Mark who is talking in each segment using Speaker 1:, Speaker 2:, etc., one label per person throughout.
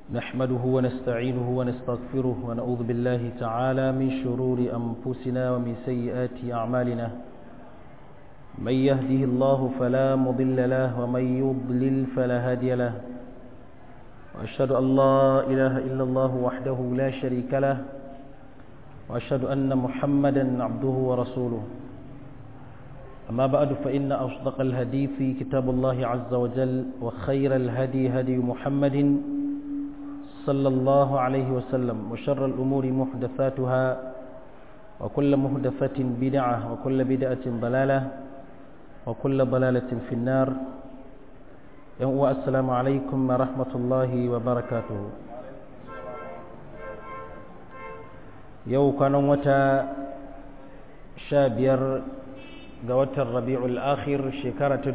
Speaker 1: نحمده ونستعينه ونستغفره ونعوذ بالله تعالى من شرور أنفسنا ومن سيئات أعمالنا من يهده الله فلا مضل له ومن يضلل فلا هادي له وأشهد أن لا إله إلا الله وحده لا شريك له وأشهد أن محمدا عبده ورسوله أما بعد فإن أصدق الهدي في كتاب الله عز وجل وخير الهدي هدي محمد صلى الله عليه وسلم وشر الأمور محدثاتها وكل محدثة بدعة وكل بدعة ضلالة وكل ضلالة في النار السلام عليكم ورحمة الله وبركاته yau kwanan wata sha biyar ga watan rabi'ul akhir shekara ta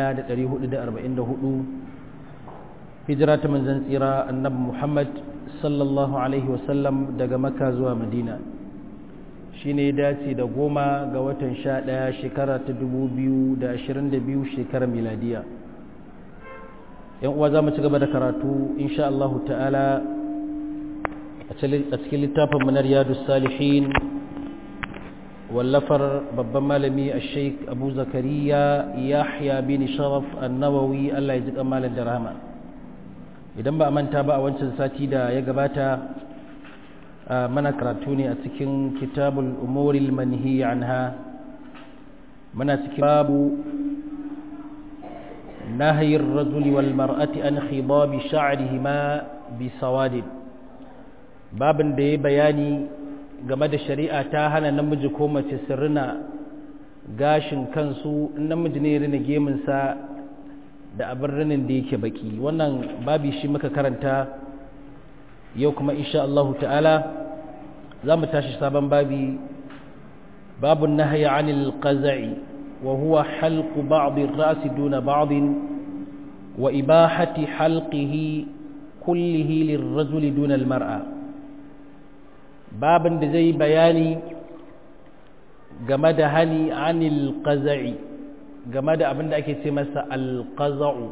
Speaker 1: 1444 hijira ta manzan tsira annabi muhammad sallallahu alaihi wasallam daga maka zuwa madina shi ne dace da goma ga watan sha ɗaya shekara ta 2022 shekarar miladiya yan uwa za mu ci gaba da karatu insha Allah ta'ala a cikin littafin manar yadu salihin wallafar babban malami a sheik abu zakariya yahya bin sharaf annawawi allah ya ji kamalin da rahama idan ba a manta ba a wancan sati da ya gabata mana karatu ne a cikin kitabul umuril manhi anha mana cikin babu نهي الرجل والمرأة عن خضاب شعرهما بسواد babin da ya bayani game da shari'a ta hana namiji ko mace su rina gashin kansu namiji ne rina geminsa da abin rinin da yake baki wannan babi shi muka karanta yau kuma insha Allah ta'ala za mu tashi sabon babi babun nahaya anil qaza'i wa huwa halqu ba'd ar-ra's duna ba'd wa ibahati halqihi kullihi lirrajuli duna al-mar'a babin da zai bayani game da hani anil qaza'i game da abin da ake ce masa alqaza'u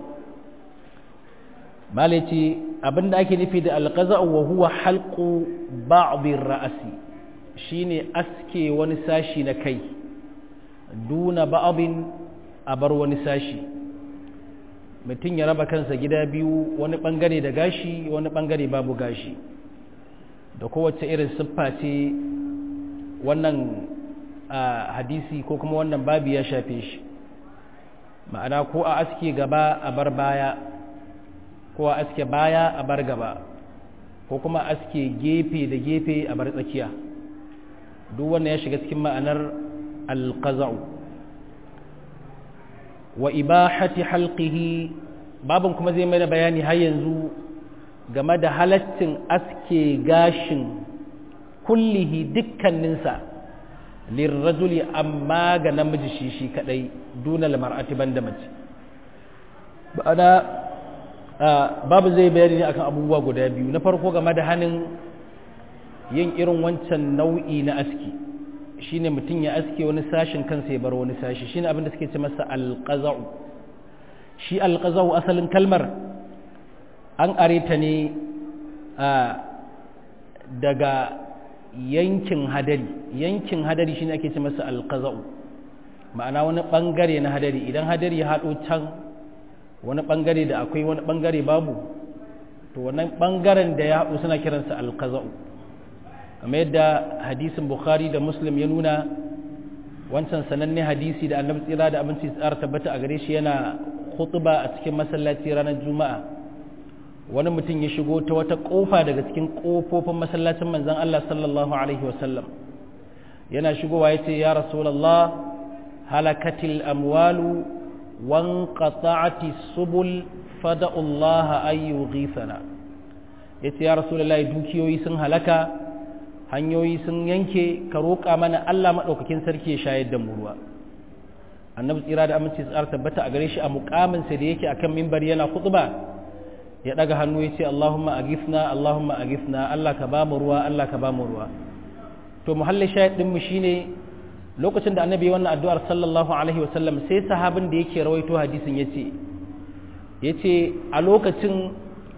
Speaker 1: malaci abin da ake nufi da alqaza'u wa huwa halqu ba'd ar-ra'si shine aske wani sashi na kai duna ba'din a bar wani sashi mutum ya raba kansa gida biyu wani bangare da gashi wani bangare babu gashi da kowace irin siffa ce wannan hadisi ko kuma wannan babi ya shafe shi ma'ana ko a aske gaba a bar baya ko a aske baya a bar gaba ko kuma aske gefe da gefe a bar tsakiya duk wannan ya shiga cikin ma'anar alqaza'u wa ibahati halqihi babin kuma zai mai bayani har yanzu game da halaccin aske gashin kullihi dukkaninsa lirrajuli amma ga namiji shi shi kadai dunal mar'ati banda mace ba'ana babu zai bayani ne akan abubuwa guda biyu na farko game da hannun yin irin wancan nau'i na aski shine mutum ya aske wani sashin kansa ya bar wani sashi shine abin da suke ce masa alqaza'u shi alqaza'u asalin kalmar an areta ne daga yankin hadari yankin hadari shine ake ce masa alqaza'u ma'ana wani bangare na hadari idan hadari ya hado can wani bangare da akwai wani bangare babu to wannan bangaren da ya hado suna kiransa alqaza'u kamar yadda hadisin bukhari da muslim ya nuna wancan sananne hadisi da annabi tsira da abinci tsara tabbata a gare shi yana khutba a cikin masallaci ranar juma'a wani mutum ya shigo ta wata kofa daga cikin kofofin masallacin manzan Allah sallallahu Alaihi wasallam yana shigowa ya ce ya rasulallah halakatil amwalu wan qata'ati subul fada'ullaha ayyu ghifana ya ce ya rasulallah dukiyoyi sun halaka hanyoyi sun yanke ka roƙa mana Allah maɗaukakin sarki ya shayar da mu ruwa annabi tsira da aminci tsara tabbata a gare shi a muƙaminsa da yake akan mimbar yana khutba ya daga hannu ya ce Allahumma agifna Allahumma agifna Allah ka bamu ruwa Allah ka bamu ruwa to muhallin shahid din mu shine lokacin da annabi wannan addu'ar sallallahu alaihi wasallam sai sahabin da yake rawaito hadisin yace yace a lokacin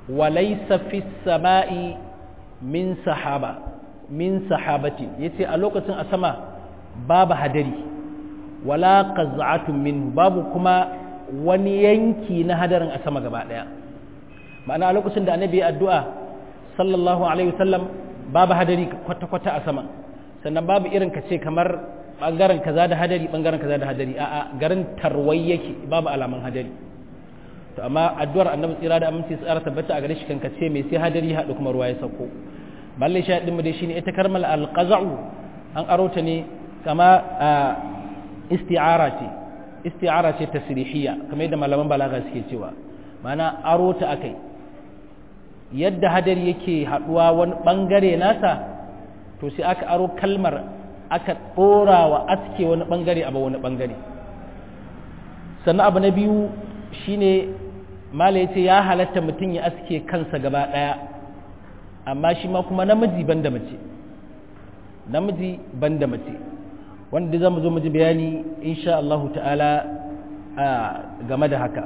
Speaker 1: walaysa fis sama'i min sahaba min sahabatin yace a lokacin a sama babu hadari wala qaz'atun minhu babu kuma wani yanki na hadarin a sama gaba daya ma'ana a lokacin da annabi ya addu'a sallallahu alaihi wasallam babu hadari kwata-kwata a sama sannan babu irin ka ce kamar bangaren kaza da hadari bangaren kaza da hadari a'a garin tarwai yake babu alaman hadari to amma addu'ar annabi tsira da aminci tsara tabbata a gare shi kan kace mai sai hadari haɗu kuma ruwa ya sauko balle shi din mu dai shine ita karmal alqaza'u an aro ta ne kama isti'ara ce isti'ara ce tasrihiyya kamar yadda malaman balaga suke cewa ma'ana aro ta akai yadda hadari yake haɗuwa wani bangare nasa to sai aka aro kalmar aka ɗora wa aske wani ɓangare a wani ɓangare sannan abu na biyu shine mala ya ce ya halatta mutum ya aske kansa gaba ɗaya amma shi ma kuma namiji ban da mace namiji ban da mace wanda za mu zo mu ji bayani insha Allah ta'ala game da haka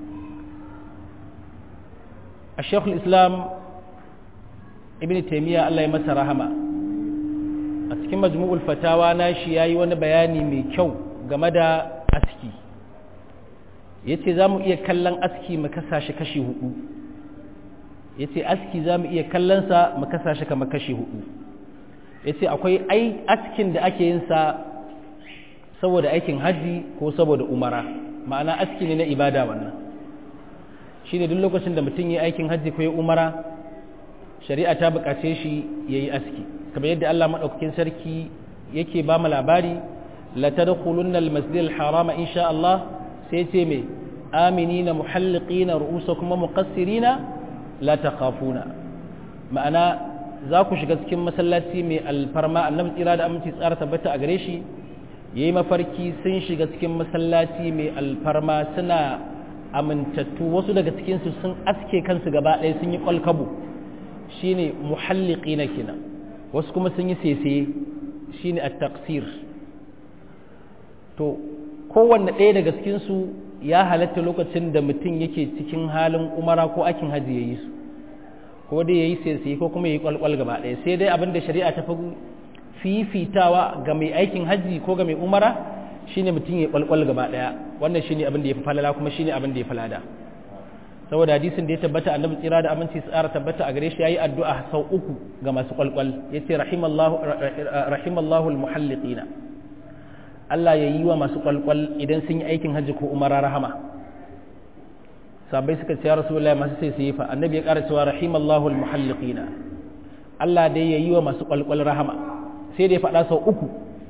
Speaker 1: a shekul islam ibn taimiyya Allah ya masa rahama a cikin majmu'ul fatawa na shi yayi wani bayani mai kyau game da aski yace zamu iya kallon aski mu kasa shi kashi hudu yace aski zamu iya kallon sa mu kasa shi kamar kashi hudu yace akwai ai askin da ake yin sa saboda aikin haji ko saboda umara ma'ana aski ne na ibada wannan shine duk lokacin da mutum yi aikin haji ko ya umara shari'a ta buƙace shi yayi aski kamar yadda Allah maɗaukakin sarki yake ba mu labari la tadkhulunna al-masjid al-haram insha Allah sai ce me aminina muhalliqina ru'usakum muqassirina la takhafuna ma'ana za ku shiga cikin masallaci mai alfarma annabi tsira da aminci tsara tabbata a gare shi yayi mafarki sun shiga cikin masallaci mai alfarma suna amintattu wasu daga cikin su sun aske kansu gaba ɗaya sun yi kwalkabo shine muhalliqina kenan wasu kuma sun yi sese shine at-taqsir to kowanne ɗaya daga cikinsu ya halatta lokacin da mutum yake cikin halin umara ko akin haji ya yi su ko dai ya yi sese ko kuma ya yi kwalkwal gaba ɗaya sai dai abin da shari'a ta fi fifitawa ga mai aikin haji ko ga mai umara shine mutum ya yi kwalkwal gaba ɗaya wannan shine abin da ya fi falala kuma shine abin da ya fi lada saboda hadisin da ya tabbata annabi tsira da aminci tsara tabbata a gare shi yayi addu'a sau uku ga masu kwalkwal yace rahimallahu rahimallahu almuhalliqina Allah ya yi wa masu kwalkwal idan sun yi aikin hajji ko umara rahama sabai suka ce ya rasulullahi masu sai su yi fa annabi ya ƙara cewa rahimallahu almuhalliqina Allah dai ya yi wa masu kwalkwal rahama sai da ya faɗa sau uku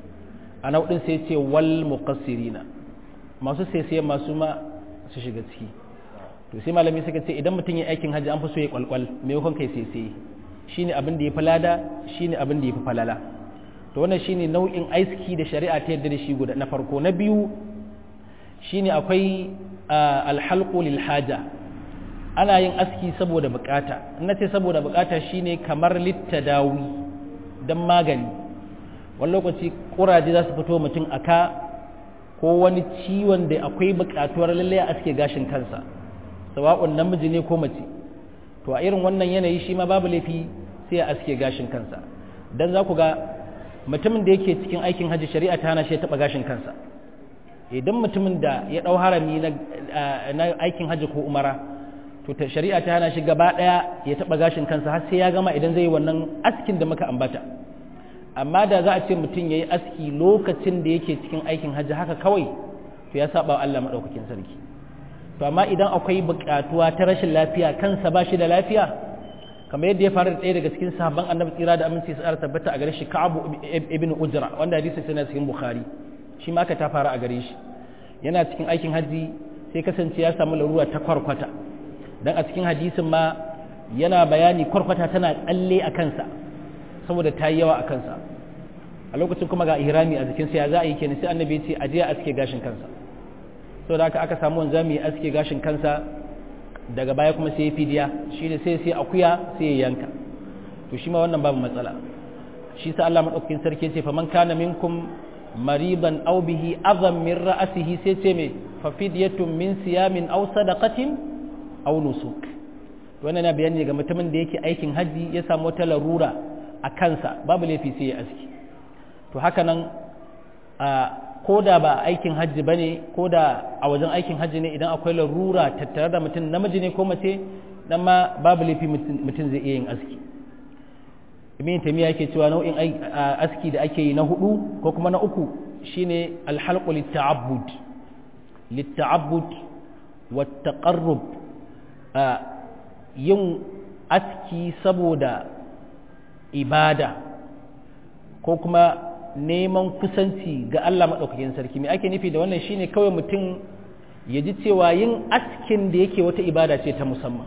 Speaker 1: a nau'in sai ce wal muqassirina masu sai sai masu ma su shiga ciki to sai malami suka ce idan mutum ya aikin hajji an fi so ya kwalkwal maimakon kai sai sai shine abin da ya fi lada shine abin da ya fi falala to wannan shine nau'in aiki da shari'a ta yadda da shi guda na farko na biyu shine akwai alhalqu lil haja ana yin aski saboda bukata in nace saboda bukata shine kamar littadawi dan magani wani lokaci kuraje za su fito mutum aka ko wani ciwon da akwai bukatuwar lalle a aske gashin kansa sawa'un namiji ne ko mace to a irin wannan yanayi shi ma babu laifi sai a aske gashin kansa dan za ku ga mutumin da yake cikin aikin hajji shari'a ta hana shi ya taɓa gashin kansa idan mutumin da ya ɗau harami na aikin hajji ko umara to ta shari'a ta hana shi gaba ɗaya ya taɓa gashin kansa har sai ya gama idan zai yi wannan askin da muka ambata amma da za a ce mutum ya yi aski lokacin da yake cikin aikin hajji haka kawai to ya saba wa Allah maɗaukakin sarki to amma idan akwai buƙatuwa ta rashin lafiya kansa ba shi da lafiya kamar yadda ya faru da ɗaya daga cikin sahabban annabi tsira da aminci su tabbata a gare shi ka'abu ibn ujra wanda hadisi yana cikin bukhari shi ma ka ta faru a gare shi yana cikin aikin hajji sai kasance ya samu larura ta kwarkwata dan a cikin hadisin ma yana bayani kwarkwata tana tsalle a kansa saboda ta yi yawa a kansa a lokacin kuma ga ihrami a jikinsa ya za a yi kenan sai annabi ya ce a je a aske gashin kansa saboda haka aka samu wanzami ya aske gashin kansa daga baya kuma sai ya fidiya shi ne sai sai akuya sai ya yanka to shi ma wannan babu matsala shi sa Allah madaukakin sarki ce fa man kana minkum mariban aw bihi azam min ra'sihi sai ce me fa fidyatun min siyamin aw sadaqatin aw nusuk wannan na bayani ga mutumin da yake aikin hajji ya samu wata larura a kansa babu laifi sai ya aski to haka nan ko da ba aikin hajji ba ne ko da a wajen aikin hajji ne idan akwai larura tattare da mutum namiji ne ko mace dan ma babu laifi mutum zai iya yin aski ibn tamiya yake cewa nau'in aski da ake yi na hudu ko kuma na uku shine alhalqu litta'abbud litta'abbud wa taqarrub yin aski saboda ibada ko kuma neman kusanci ga Allah maɗaukakin sarki mai ake nufi da wannan shine kawai mutum ya ji cewa yin askin da yake wata ibada ce ta musamman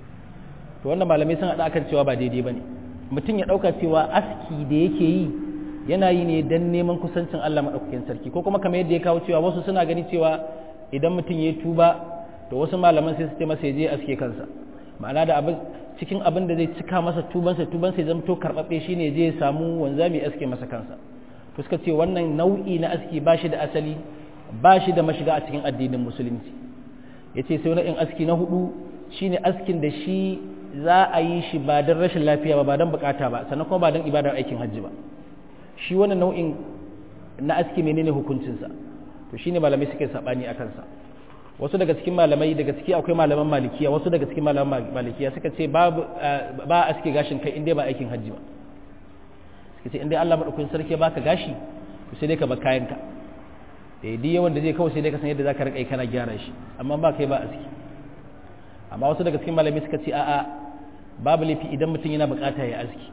Speaker 1: to wannan malamai sun haɗa akan cewa ba daidai ba ne mutum ya ɗauka cewa aski da yake yi yana yi ne don neman kusancin Allah maɗaukakin sarki ko kuma kamar yadda ya kawo cewa wasu suna gani cewa idan mutum ya tuba to wasu malaman sai su ce masa ya je aske kansa ma'ana da abin cikin abin da zai cika masa tubansa tubansa ya zamto karɓaɓɓe shine je ya samu wanzami aske masa kansa to suka ce wannan nau'i na aski ba shi da asali ba shi da mashiga a cikin addinin musulunci ya ce sai nau'in aski na hudu shine askin da shi za a yi shi ba don rashin lafiya ba ba don bukata ba sannan kuma ba don ibadar aikin hajji ba shi wannan nau'in na aski menene hukuncinsa to shine malamai suke sabani a kansa wasu daga cikin malamai daga ciki akwai malaman malikiya wasu daga cikin malaman malikiya suka ce ba ba aske gashin kai inda ba aikin hajji ba suka ce inda Allah madaukakin sarki baka gashi to sai dai ka bar kayanka eh duk yawan da zai kawai sai dai ka san yadda zaka rika kana gyara shi amma ba kai ba aski amma wasu daga cikin malamai suka ce a'a babu laifi idan mutum yana bukata ya aski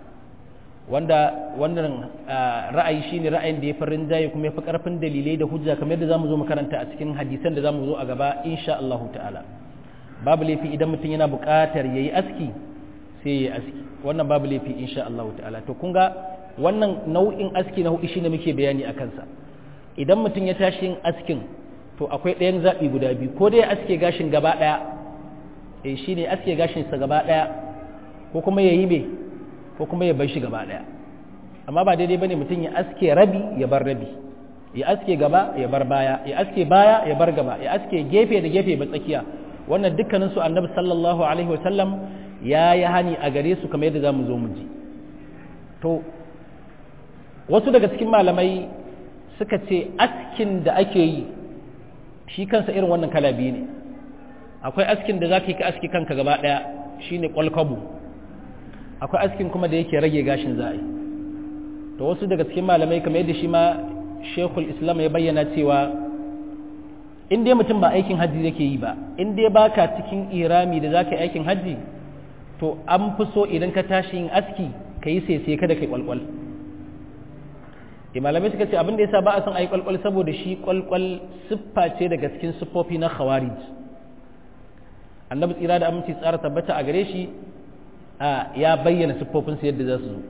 Speaker 1: wanda wannan ra'ayi shine ra'ayin da ya farin jaye kuma ya fi karfin dalilai da hujja kamar yadda zamu zo makaranta a cikin hadisan da zamu zo a gaba insha Allah ta'ala babu laifi idan mutum yana buƙatar yayi aski sai yayi aski wannan babu laifi insha Allah ta'ala to kun ga wannan nau'in aski na hudu shine muke bayani a kansa idan mutum ya tashi yin askin to akwai ɗayan zaɓi guda biyu ko dai ya aske gashin gaba ɗaya eh shine aske gashin sa gaba ɗaya ko kuma yayi me ko kuma ya bar shi gaba daya amma ba daidai bane mutum ya aske rabi ya bar rabi ya aske gaba ya bar baya ya aske baya ya bar gaba ya aske gefe da gefe ba tsakiya wannan dukkanin su annabi sallallahu alaihi wasallam ya yi hani a gare su kamar yadda zamu zo mu ji to wasu daga cikin malamai suka ce askin da ake yi shi kansa irin wannan kala biyu ne akwai askin da zaka yi ka aski kanka gaba daya shine kwalkabu akwai askin kuma da yake rage gashin za a yi to wasu daga cikin malamai kamar yadda shi ma shekul islam ya bayyana cewa in dai mutum ba aikin hajji yake yi ba in dai baka cikin irami da zaka yi aikin hajji to an fi so idan ka tashi yin aski ka yi sai kada kai kwalkwal malamai suka ce abin da yasa ba a son a yi kwalkwal saboda shi kwalkwal siffa ce daga cikin siffofi na khawarij annabi tsira da aminci tsara tabbata a gare shi ya bayyana siffofinsu yadda za su zo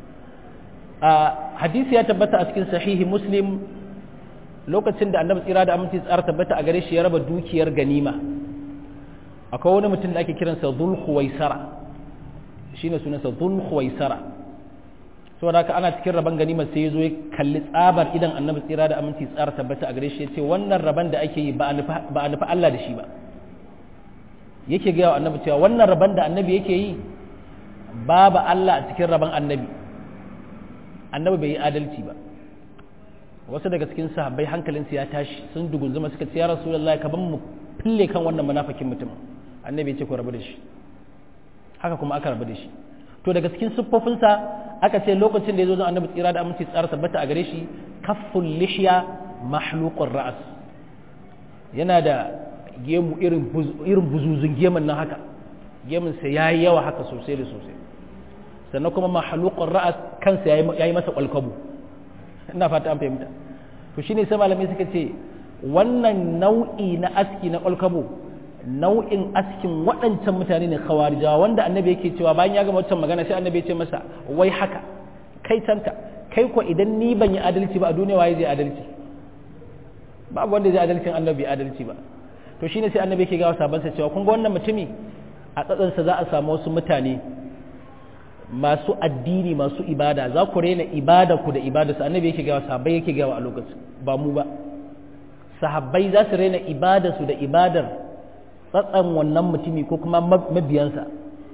Speaker 1: hadisi ya tabbata a cikin sahihi muslim lokacin da annabi tsira da aminci tsara tabbata a gare shi ya raba dukiyar ganima akwai wani mutum da ake kiransa dhul khuwaisara shine sunansa dhul khuwaisara saboda haka ana cikin raban ganima sai ya zo ya kalli tsabar idan annabi tsira da aminci tsara tabbata a gare shi ya ce wannan raban da ake yi ba a nufi Allah da shi ba yake gaya wa annabi cewa wannan raban da annabi yake yi babu Allah a cikin rabon annabi annabi bai yi adalci ba wasu daga cikin sahabbai hankalinsu ya tashi sun dugunzuma suka ce ya rasulullah ka ban mu fille kan wannan munafikin mutum annabi ya ce ku rabu da shi haka kuma aka rabu da shi to daga cikin siffofinsa aka ce lokacin da ya zo zan annabi tsira da aminci tsara tabbata a gare shi kafful lihya mahluqur ra'as yana da gemu irin irin buzuzun gemun nan haka gemunsa ya yi yawa haka sosai da sosai sannan kuma mahalukun ra'as kansa ya yi masa kwalkwabo ina fata an fahimta to shine sai malamai suka ce wannan nau'i na aski na kwalkwabo nau'in askin waɗancan mutane ne khawarijawa wanda annabi yake cewa bayan ya gama wancan magana sai annabi ya ce masa wai haka kai tanka kai ko idan ni ban yi adalci ba a duniya waye zai adalci babu wanda zai adalcin annabi adalci ba to shine sai annabi yake ga sabansa cewa kun ga wannan mutumi a tsatsansa za a samu wasu mutane masu addini masu ibada za ku rena ibada ku da ibada su annabi yake gawa sahabbai yake gawa a lokacin ba mu ba sahabbai za su rena ibada su da ibadar tsatsan wannan mutumi ko kuma mabiyansa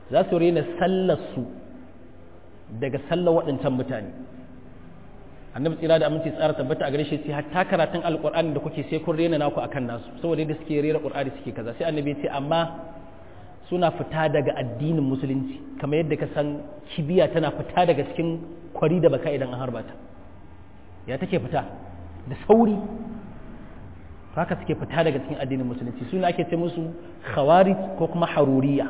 Speaker 1: za su rena sallarsu daga sallar waɗancan mutane annabi tsira da aminci tsara tabbata a gare shi sai hatta karatun alqur'ani da kuke sai kun rena naku akan nasu saboda yadda suke rera qur'ani suke kaza sai annabi ya ce amma suna fita daga addinin musulunci kamar yadda ka san kibiya tana fita daga cikin kwari da baka idan an harba ta ya take fita da sauri haka suke fita daga cikin addinin musulunci suna ake ce musu khawarij ko kuma haruriya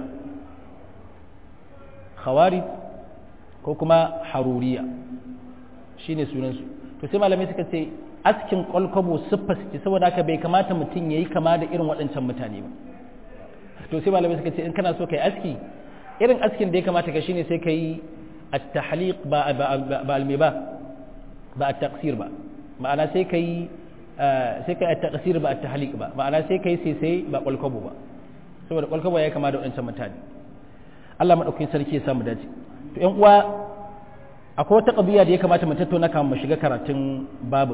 Speaker 1: khawarij ko kuma haruriya shine sunansu to sai malamai suka ce askin kwalkwabo siffa ce saboda haka bai kamata mutum ya yi kama da irin waɗancan mutane ba to sai malamai suka ce in kana so ka yi aski irin askin da ya kamata ka shine sai ka yi at-tahliq ba ba alme ba ba at-taqsir ba ma'ana sai ka yi sai ka yi at-taqsir ba at-tahliq ba ma'ana sai ka yi sai sai ba kwalkwabo ba saboda kwalkwabo ya kama da waɗancan mutane Allah madaukakin sarki ya samu dace to ƴan uwa akwai wata ƙabiya da ya kamata mu tattauna kan mu shiga karatun babin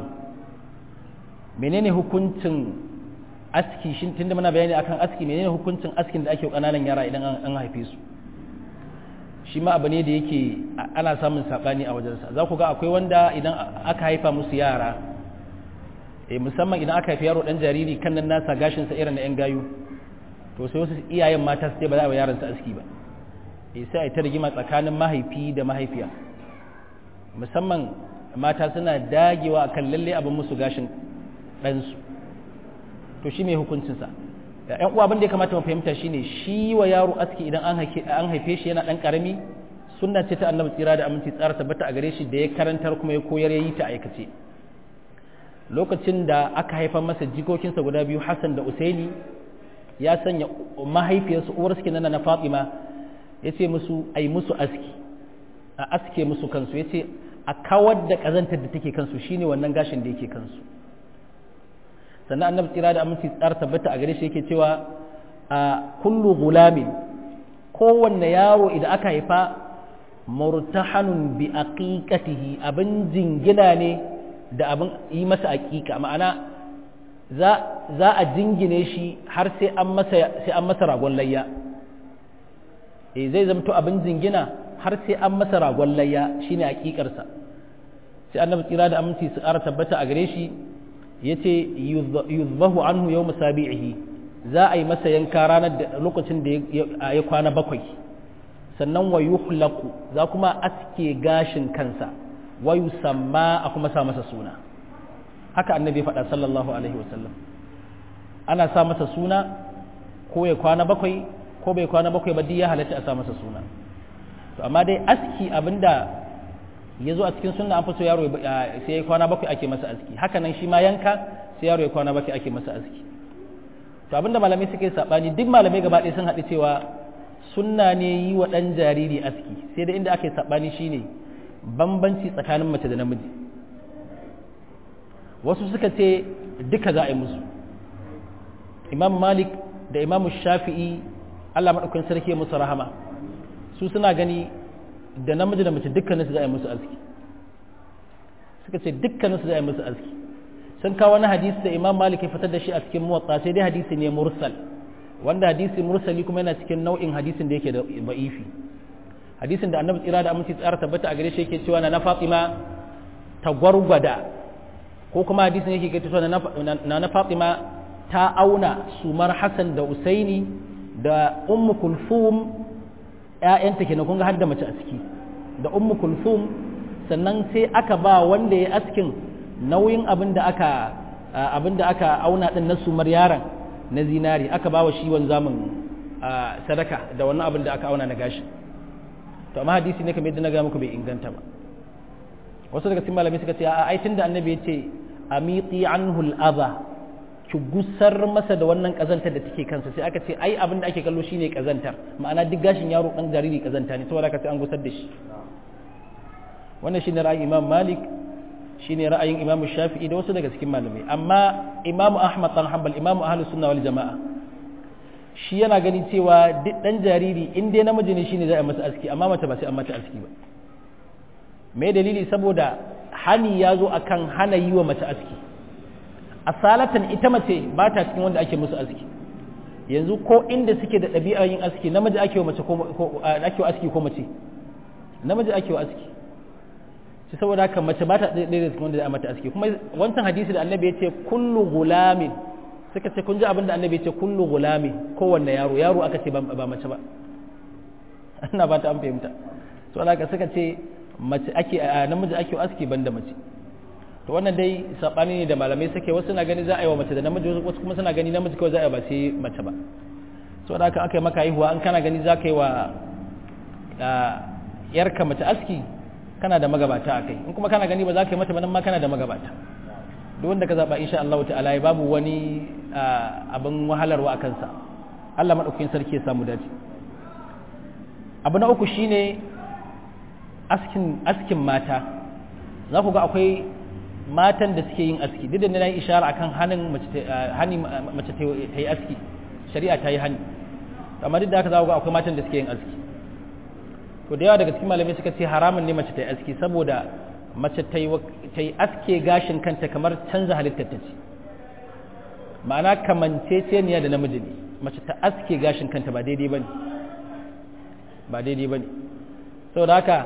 Speaker 1: menene hukuncin aski shin tunda muna bayani akan aski menene hukuncin askin da ake kananan yara idan an haife su shi ma abu ne da yake ana samun sabani a wajensa za ku ga akwai wanda idan aka haifa musu yara eh musamman idan aka haifi yaro dan jariri kan nan nasa gashin sa irin na yan gayu to sai wasu iyayen mata su ce ba za a yi yaron su aski ba eh sai a yi ta rigima tsakanin mahaifi da mahaifiya musamman mata suna dagewa a kan lalle abin musu gashin ɗansu to shi mai hukuncinsa ‘yan uwa abin da ya kamata mu fahimta shi ne shi wa yaro aski idan an haife shi yana ɗan ƙarami sunna ce ta annabi tsira da aminci tsara tabbata a gare shi da ya karantar kuma ya koyar ya yi ta aikace lokacin da aka haifar masa jikokinsa guda biyu hassan da usaini ya sanya mahaifiyarsu uwar suke nana na fatima ya ce musu ai musu aski a aske musu kansu ya ce a kawar da ƙazantar da take kansu shine wannan gashin da yake kansu sannan annabi tsira da aminci tsar tabbata a gare shi yake cewa a kullu gulamin kowanne yaro idan aka haifa murtahanun bi aqiqatihi abin jingina ne da abin yi masa aqiqa ma'ana za za a jingine shi har sai an masa sai an masa ragon layya eh zai zamto abin jingina har sai an masa ragon layya shine hakikarsa sai annabi tsira da aminci su ƙara tabbata a gare shi yace yuzbahu anhu yawm sabi'ihi za a yi masa yanka ranar da lokacin da ya kwana bakwai sannan wa yuhlaqu za kuma aske gashin kansa wa yusamma a kuma sa masa suna haka annabi faɗa sallallahu alaihi wasallam ana sa masa suna ko ya kwana bakwai ko bai kwana bakwai ba duk ya halatta a sa masa suna to amma dai aski abinda ya zo a cikin sunna an fi so yaro sai ya kwana bakwai ake masa aski haka nan shi ma yanka sai yaro ya kwana bakwai ake masa aski to abinda malamai suke sabani duk malamai gaba ɗaya sun haɗu cewa sunna ne yi wa ɗan jariri aski sai da inda ake sabani shine bambanci tsakanin mace da namiji wasu suka ce duka za a yi musu imam malik da imam shafi'i allah maɗaukin sarki musu rahama su suna gani da namiji da mace dukkaninsu za a yi musu aski suka ce dukkaninsu za a yi musu aski sun kawo wani hadisi da imam malik ya fitar da shi a cikin muwatsa sai dai hadisi ne mursal wanda hadisi mursali kuma yana cikin nau'in hadisin da yake da ba'ifi hadisin da annabi tsira da aminci tsara tabbata a gare shi yake cewa na fatima ta gwargwada ko kuma hadisin yake kai cewa na na fatima ta auna sumar hasan da usaini da ummu kulfum ‘ya'yanta ke kun ga har da mace a ciki da ummu kulthum sannan sai aka ba wanda ya askin nauyin abin da aka abin da aka auna din na sumar yaron na zinari aka ba wa shi wanzamin sadaka da wannan abin da aka auna na gashi to amma hadisi ne kamar yadda na ga muku bai inganta ba wasu daga cikin malamai suka ce a ai tunda annabi ya ce amiti anhu al-adha ki gusar masa da wannan kazantar da take kansa sai aka ce ai abin da ake kallo shine kazantar ma'ana duk gashin yaro dan jariri kazanta ne saboda aka ce an gusar da shi wannan shine ra'ayin Imam Malik shine ra'ayin Imam Shafi'i da wasu daga cikin malamai amma Imam Ahmad dan Hanbal Imam Ahlus Sunna wal Jama'a shi yana gani cewa duk dan jariri in dai namiji ne shine za a masa aski amma mace ba sai an mata aski ba me dalili saboda hani ya zo akan hana yi wa mace aski asalatan ita mace ba ta cikin wanda ake musu aski yanzu ko inda suke da ɗabi'ar yin aski namiji ake wa mace ko ake wa aski ko mace namiji ake wa aski shi saboda haka mace ba ta ɗaya da cikin wanda za a mata aski kuma wancan hadisi da annabi ya ce kullu gulamin suka ce kun ji abin da annabi ya ce kullu gulamin kowanne yaro yaro aka ce ba mace ba ina ba ta an fahimta saboda haka suka ce mace ake namiji ake wa aski banda mace to wannan dai sabani ne da malamai suke wasu na gani za a yi wa mace da namiji wasu kuma suna gani namiji kawai za a yi ba sai mace ba saboda haka aka yi maka haihuwa an kana gani za ka yi wa yarka mace aski kana da magabata a kai in kuma kana gani ba za ka yi mata ba nan ma kana da magabata duk wanda ka zaɓa insha Allah ta'ala ya babu wani abin wahalarwa a kansa Allah maɗaukakin sarki ya samu dace abu na uku shine askin askin mata za ku ga akwai matan da suke yin aski duk da na yi ishara akan hanin mace ta yi aski shari'a ta yi hani amma duk da haka za ku ga akwai matan da suke yin aski to da yawa daga cikin malamai suka ce haramun ne mace ta yi aski saboda mace ta yi aske gashin kanta kamar canza halittar ta ce ma'ana kamanceceniya da namiji ne mace ta aske gashin kanta ba daidai ba ne ba daidai ba ne saboda haka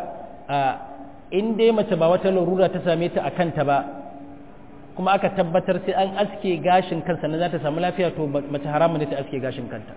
Speaker 1: in dai mace ba wata larura ta same ta a kanta ba kuma aka tabbatar sai an aske gashin kansa na za ta samu lafiya to mace haramun ne ta aske gashin kanta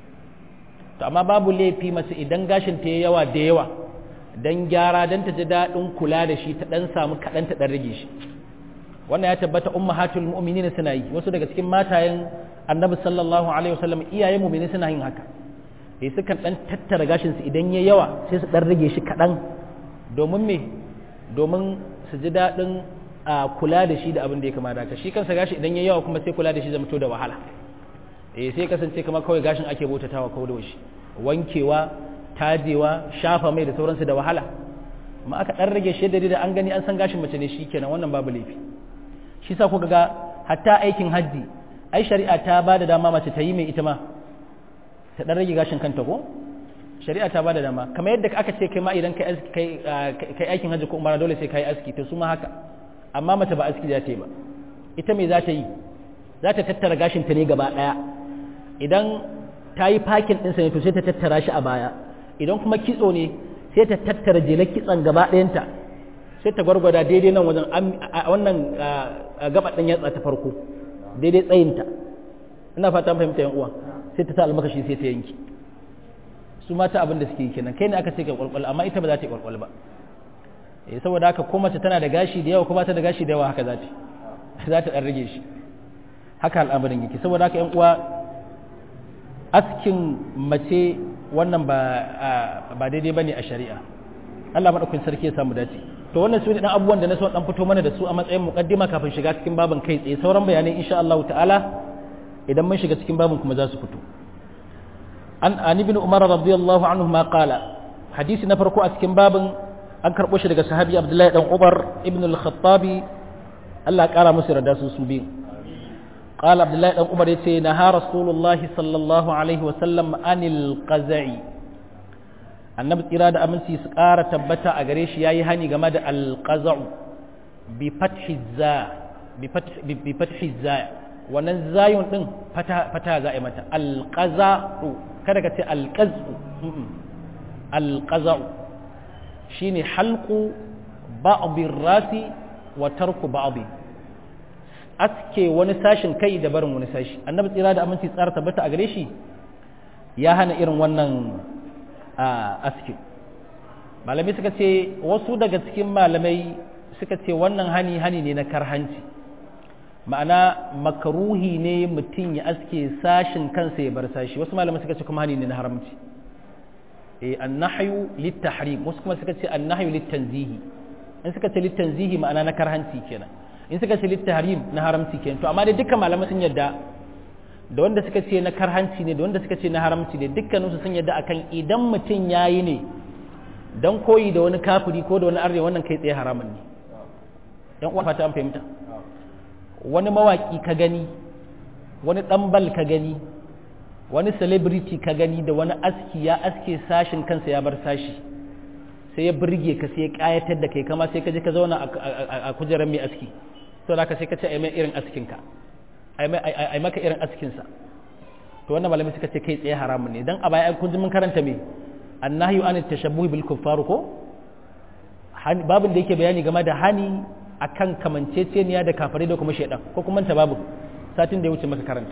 Speaker 1: to amma babu laifi mace idan gashin ta yawa da yawa don gyara don ta ji daɗin kula da shi ta ɗan samu kaɗan ta ɗan rage shi wannan ya tabbata ummahatul mu'minin suna yi wasu daga cikin matayen annabi sallallahu alaihi wasallam iyayen mu'mini suna yin haka eh sukan ɗan tattara gashin su idan ya yawa sai su ɗan rage shi kaɗan domin me domin su ji daɗin kula da shi da abin da ya kamata haka shi kansa gashi idan ya yawa kuma sai kula da shi zama to da wahala eh sai kasance kamar kawai gashin ake bautatawa kawai da shi wankewa tajewa shafa mai da sauransu da wahala amma aka dan rage shi da an gani an san gashin mace ne shikenan wannan babu laifi shi sa kuka ga hatta aikin hajji ai shari'a ta ba da dama mace ta yi mai ita ma ta dan rage gashin kanta ko shari'a ta ba da dama kamar yadda aka ce kai ma idan kai kai aikin hajji ko umara dole sai kai aski to su ma haka amma mace ba aski za ta yi ba ita me za ta yi za ta tattara gashin ta ne gaba daya idan ta yi fakin ɗinsa ne to sai ta tattara shi a baya idan kuma kitso ne sai ta tattara jelar kitson gaba ɗayanta sai ta gwargwada daidai nan wajen wannan gaba ɗin yatsa ta farko daidai tsayinta ina fata fahimta yan uwa sai ta sa almakashi sai ta yanki su mata abin da suke yi kenan kai ne aka ce ka kwalkwal amma ita ba za ta yi kwalkwal ba eh saboda haka ko mace tana da gashi da yawa ko ba ta da gashi da yawa haka za ta za ta dan rage shi haka al'amarin yake saboda haka yan uwa askin mace wannan ba ba daidai bane a shari'a Allah madaukakin sarki ya samu dace to wannan su ne dan abubuwan da na so dan fito mana da su a matsayin muqaddima kafin shiga cikin babin kai tsaye sauran bayanai insha Allah ta'ala idan mun shiga cikin babin kuma za su fito an an ibn umar radiyallahu anhu ma qala hadisi na farko a cikin babin an karbo shi daga sahabi abdullahi dan umar ibn al-khattabi Allah ya kara musu yarda su su biyu قال عبد الله بن عمر يتي نهى رسول الله صلى الله عليه وسلم عن القزع annabi tsira da aminci su ƙara tabbata a gare shi yayi hani game da alqaza'u bi fathi za bi fathi za wannan zayun din fata fata za a yi mata alqaza'u kada ka ce alqazu alqaza'u shine halqu ba'd rasi wa tarku ba'd aske wani sashin kai da barin wani sashi annabi tsira da aminci tsara tabbata a gare shi ya hana irin wannan aske malamai suka ce wasu daga cikin malamai suka ce wannan hani hani ne na karhanci ma'ana makaruhi ne mutum ya aske sashin kansa ya bar sashi wasu malamai suka ce kuma hani ne na haramci eh annahyu littahrim wasu kuma suka ce annahyu littanzihi in suka ce littanzihi ma'ana na karhanci kenan in suka ce littaharim na haramci kenan to amma dai dukkan malamai sun yadda da wanda suka ce na karhanci ne da wanda suka ce na haramci ne dukkaninsu sun yadda akan idan mutum yayi ne dan koyi da wani kafiri ko da wani arne wannan kai tsaye haramun ne dan uwa fata an fahimta wani mawaki ka gani wani ɗanbal ka gani wani celebrity ka gani da wani aski ya aske sashin kansa ya bar sashi sai ya burge ka sai ya kayatar da kai kama sai ka je ka zauna a kujerar mai aski to da ka sai ka ce ai mai irin askinka ai maka irin askinsa to wannan malamai suka ce kai tsaye haramun ne dan a baya kun ji mun karanta me annahyu an tashabbuh bil kuffar ko babin da yake bayani game da hani akan kamanceceniya da kafare da kuma shaidan ko kuma ta babu satin da ya wuce maka karanta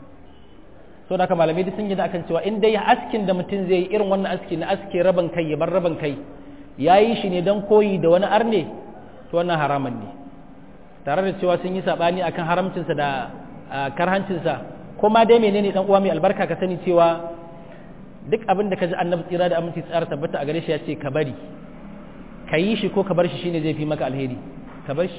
Speaker 1: so da malamai duk sun yi da akan cewa in dai askin da mutum zai yi irin wannan aski na aske raban kai ya bar raban kai ya yi shi ne don koyi da wani arne to wannan haraman ne tare da cewa sun yi sabani akan haramcinsa da karhancinsa ko ma dai menene dan uwa mai albarka ka sani cewa duk abin da ka ji annabi tsira da aminci tsara tabbata a gare shi ya ce ka bari ka yi shi ko ka bar shi shine zai fi maka alheri ka bar shi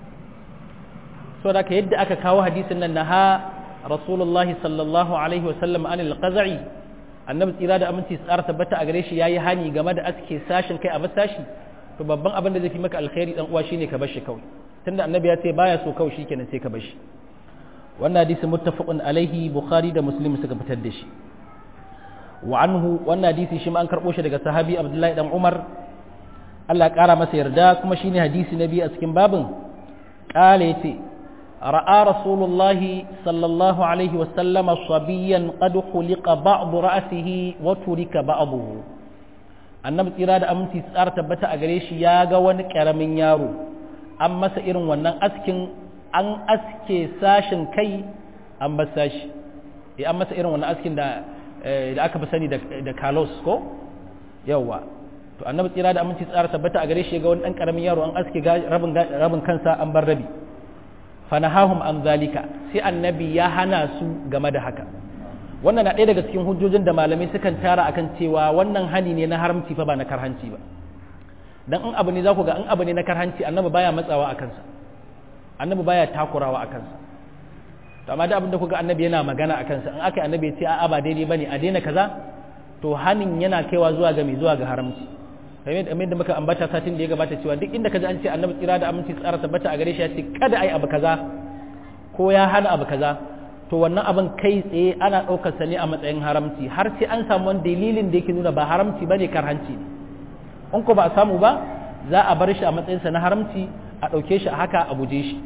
Speaker 1: so da ka yadda aka kawo hadisin nan na ha rasulullahi sallallahu alaihi wasallam anil qaza'i annabi tsira da aminci tsara tabbata a gare shi yayi hani game da aske sashin kai a basashi to babban abin da zai fi maka alheri dan uwa shine ka bar shi kawai tunda annabi ya ce baya so kawai shikenan sai ka bar shi wannan hadisi muttafaqun alaihi bukhari da muslim suka fitar da shi wa anhu wannan hadisi shi ma an karbo shi daga sahabi abdullahi dan umar Allah ƙara masa yarda kuma shine hadisi na biyu a cikin babin ƙala yace ra'a rasulullahi sallallahu alaihi wasallama sabiyan qad khuliqa ba'd ra'sihi wa turika ba'dahu annabi tsira da aminci tsara tabbata a gare shi ya ga wani ƙaramin yaro an masa irin wannan askin an aske sashin kai an bar sashi an masa irin wannan askin da da aka fi sani da kalos ko yawwa to annabi tsira da aminci tsara tabbata a gare shi ga wani dan karamin yaro an aske rabin rabin kansa an bar rabi fanahahum an zalika sai annabi ya hana su game da haka wannan na ɗaya daga cikin hujjojin da malamai sukan tara akan cewa wannan hani ne na haramci fa ba na karhanci ba dan in abu ne za ku ga in abu ne na karhanci annabi baya matsawa a kansa annabi baya takurawa a kansa to amma da abin da kuga annabi yana magana a kansa in aka annabi ya ce a'a ba daidai bane a daina kaza to hanin yana kaiwa zuwa ga mai zuwa ga haramci kamar da muka ambata satin da ya gabata cewa duk inda kaji an ce annabi tsira da aminci tsara tabbata a gare shi ya ce kada ai abu kaza ko ya hana abu kaza to wannan abin kai tsaye ana ɗaukar sa ne a matsayin haramci har sai an samu wani dalilin da yake nuna ba haramci bane karhanci ne in ko ba a samu ba za a bar shi a matsayinsa na haramci a ɗauke shi a haka a guje shi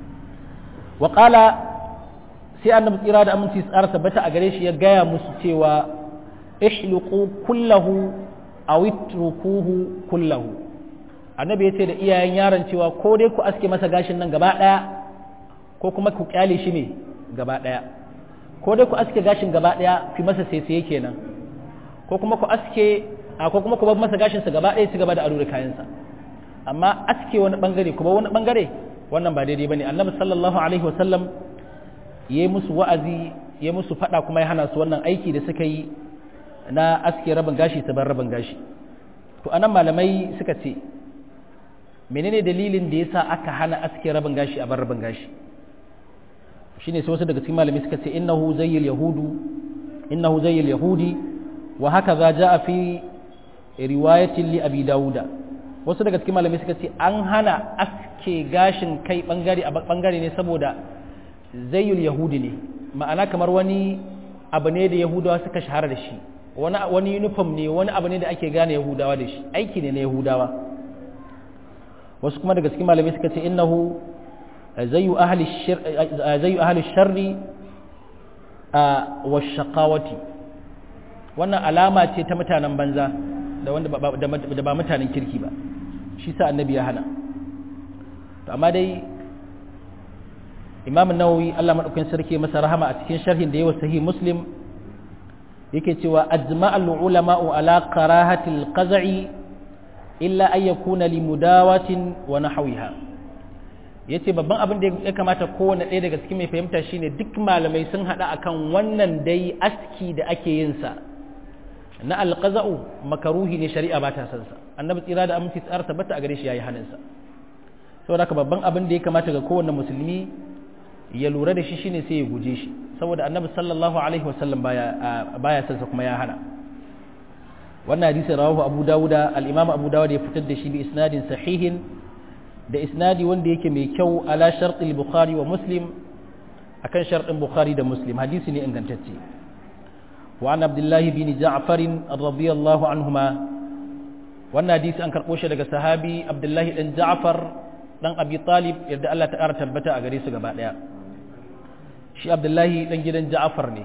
Speaker 1: wa sai annabi tsira da aminci tsara tabbata a gare shi ya gaya musu cewa ihliqu kullahu aw itrukuhu kullahu annabi ya ce da iyayen yaron cewa ko dai ku aske masa gashin nan gaba daya ko kuma ku kyale shi ne gaba daya ko dai ku aske gashin gaba daya ku masa saisaye kenan ko kuma ku aske ko kuma ku bar masa gashin sa gaba daya ci gaba da ado da kayansa amma aske wani bangare kuma wani bangare wannan ba daidai bane annabi sallallahu alaihi wasallam ya yi musu wa'azi ya musu faɗa kuma ya hana su wannan aiki da suka yi na aske rabin gashi ta bar rabin gashi to anan malamai suka ce menene dalilin da yasa aka hana aske rabin gashi a bar rabin gashi shine sai wasu daga cikin malamai suka ce innahu zayyil yahudu innahu zayyil yahudi wa haka za ja'a fi riwayatin li abi dauda wasu daga cikin malamai suka ce an hana aske gashin kai bangare a bangare ne saboda zayyul yahudi ne ma'ana kamar wani abu ne da yahudawa suka shahara da shi wani wani uniform ne wani abu ne da ake gane yahudawa da shi aiki ne na yahudawa wasu kuma daga cikin malamai suka ce innahu zayyu ahli zayyu ahli sharri wa shaqawati wannan alama ce ta mutanen banza da wanda da ba mutanen kirki ba shi sa annabi ya hana to amma dai imam nawawi Allah madaukakin sarki masa rahama a cikin sharhin da yawa sahih muslim yake cewa ajma'al ulama'u ala karahati al-qaz'i illa an yakuna li mudawatin wa nahwiha yace babban abin da ya kamata kowanne ɗaya daga cikin mai fahimta shine duk malamai sun hada akan wannan dai aski da ake yin sa na alqaza'u makaruhi ne shari'a ba ta san sa annabi tsira da aminci tsara tabbata a gare shi yayi hanin sa saboda haka babban abin da ya kamata ga kowanne musulmi ya lura da shi shine sai ya guje shi saboda annabi sallallahu alaihi wasallam baya baya sansa kuma ya hana wannan hadisi rawahu abu dawuda al-imam abu dawud ya fitar da shi bi isnadin sahihin da isnadi wanda yake mai kyau ala shart al-bukhari wa muslim akan shartin bukhari da muslim hadisi ne ingantacce wa an abdullah bin ja'far radiyallahu anhuma wannan hadisi an karbo shi daga sahabi abdullahi dan ja'far dan abi talib yadda Allah ta ƙara tabbata a gare su gaba daya shi abdullahi dan gidan ja'far ne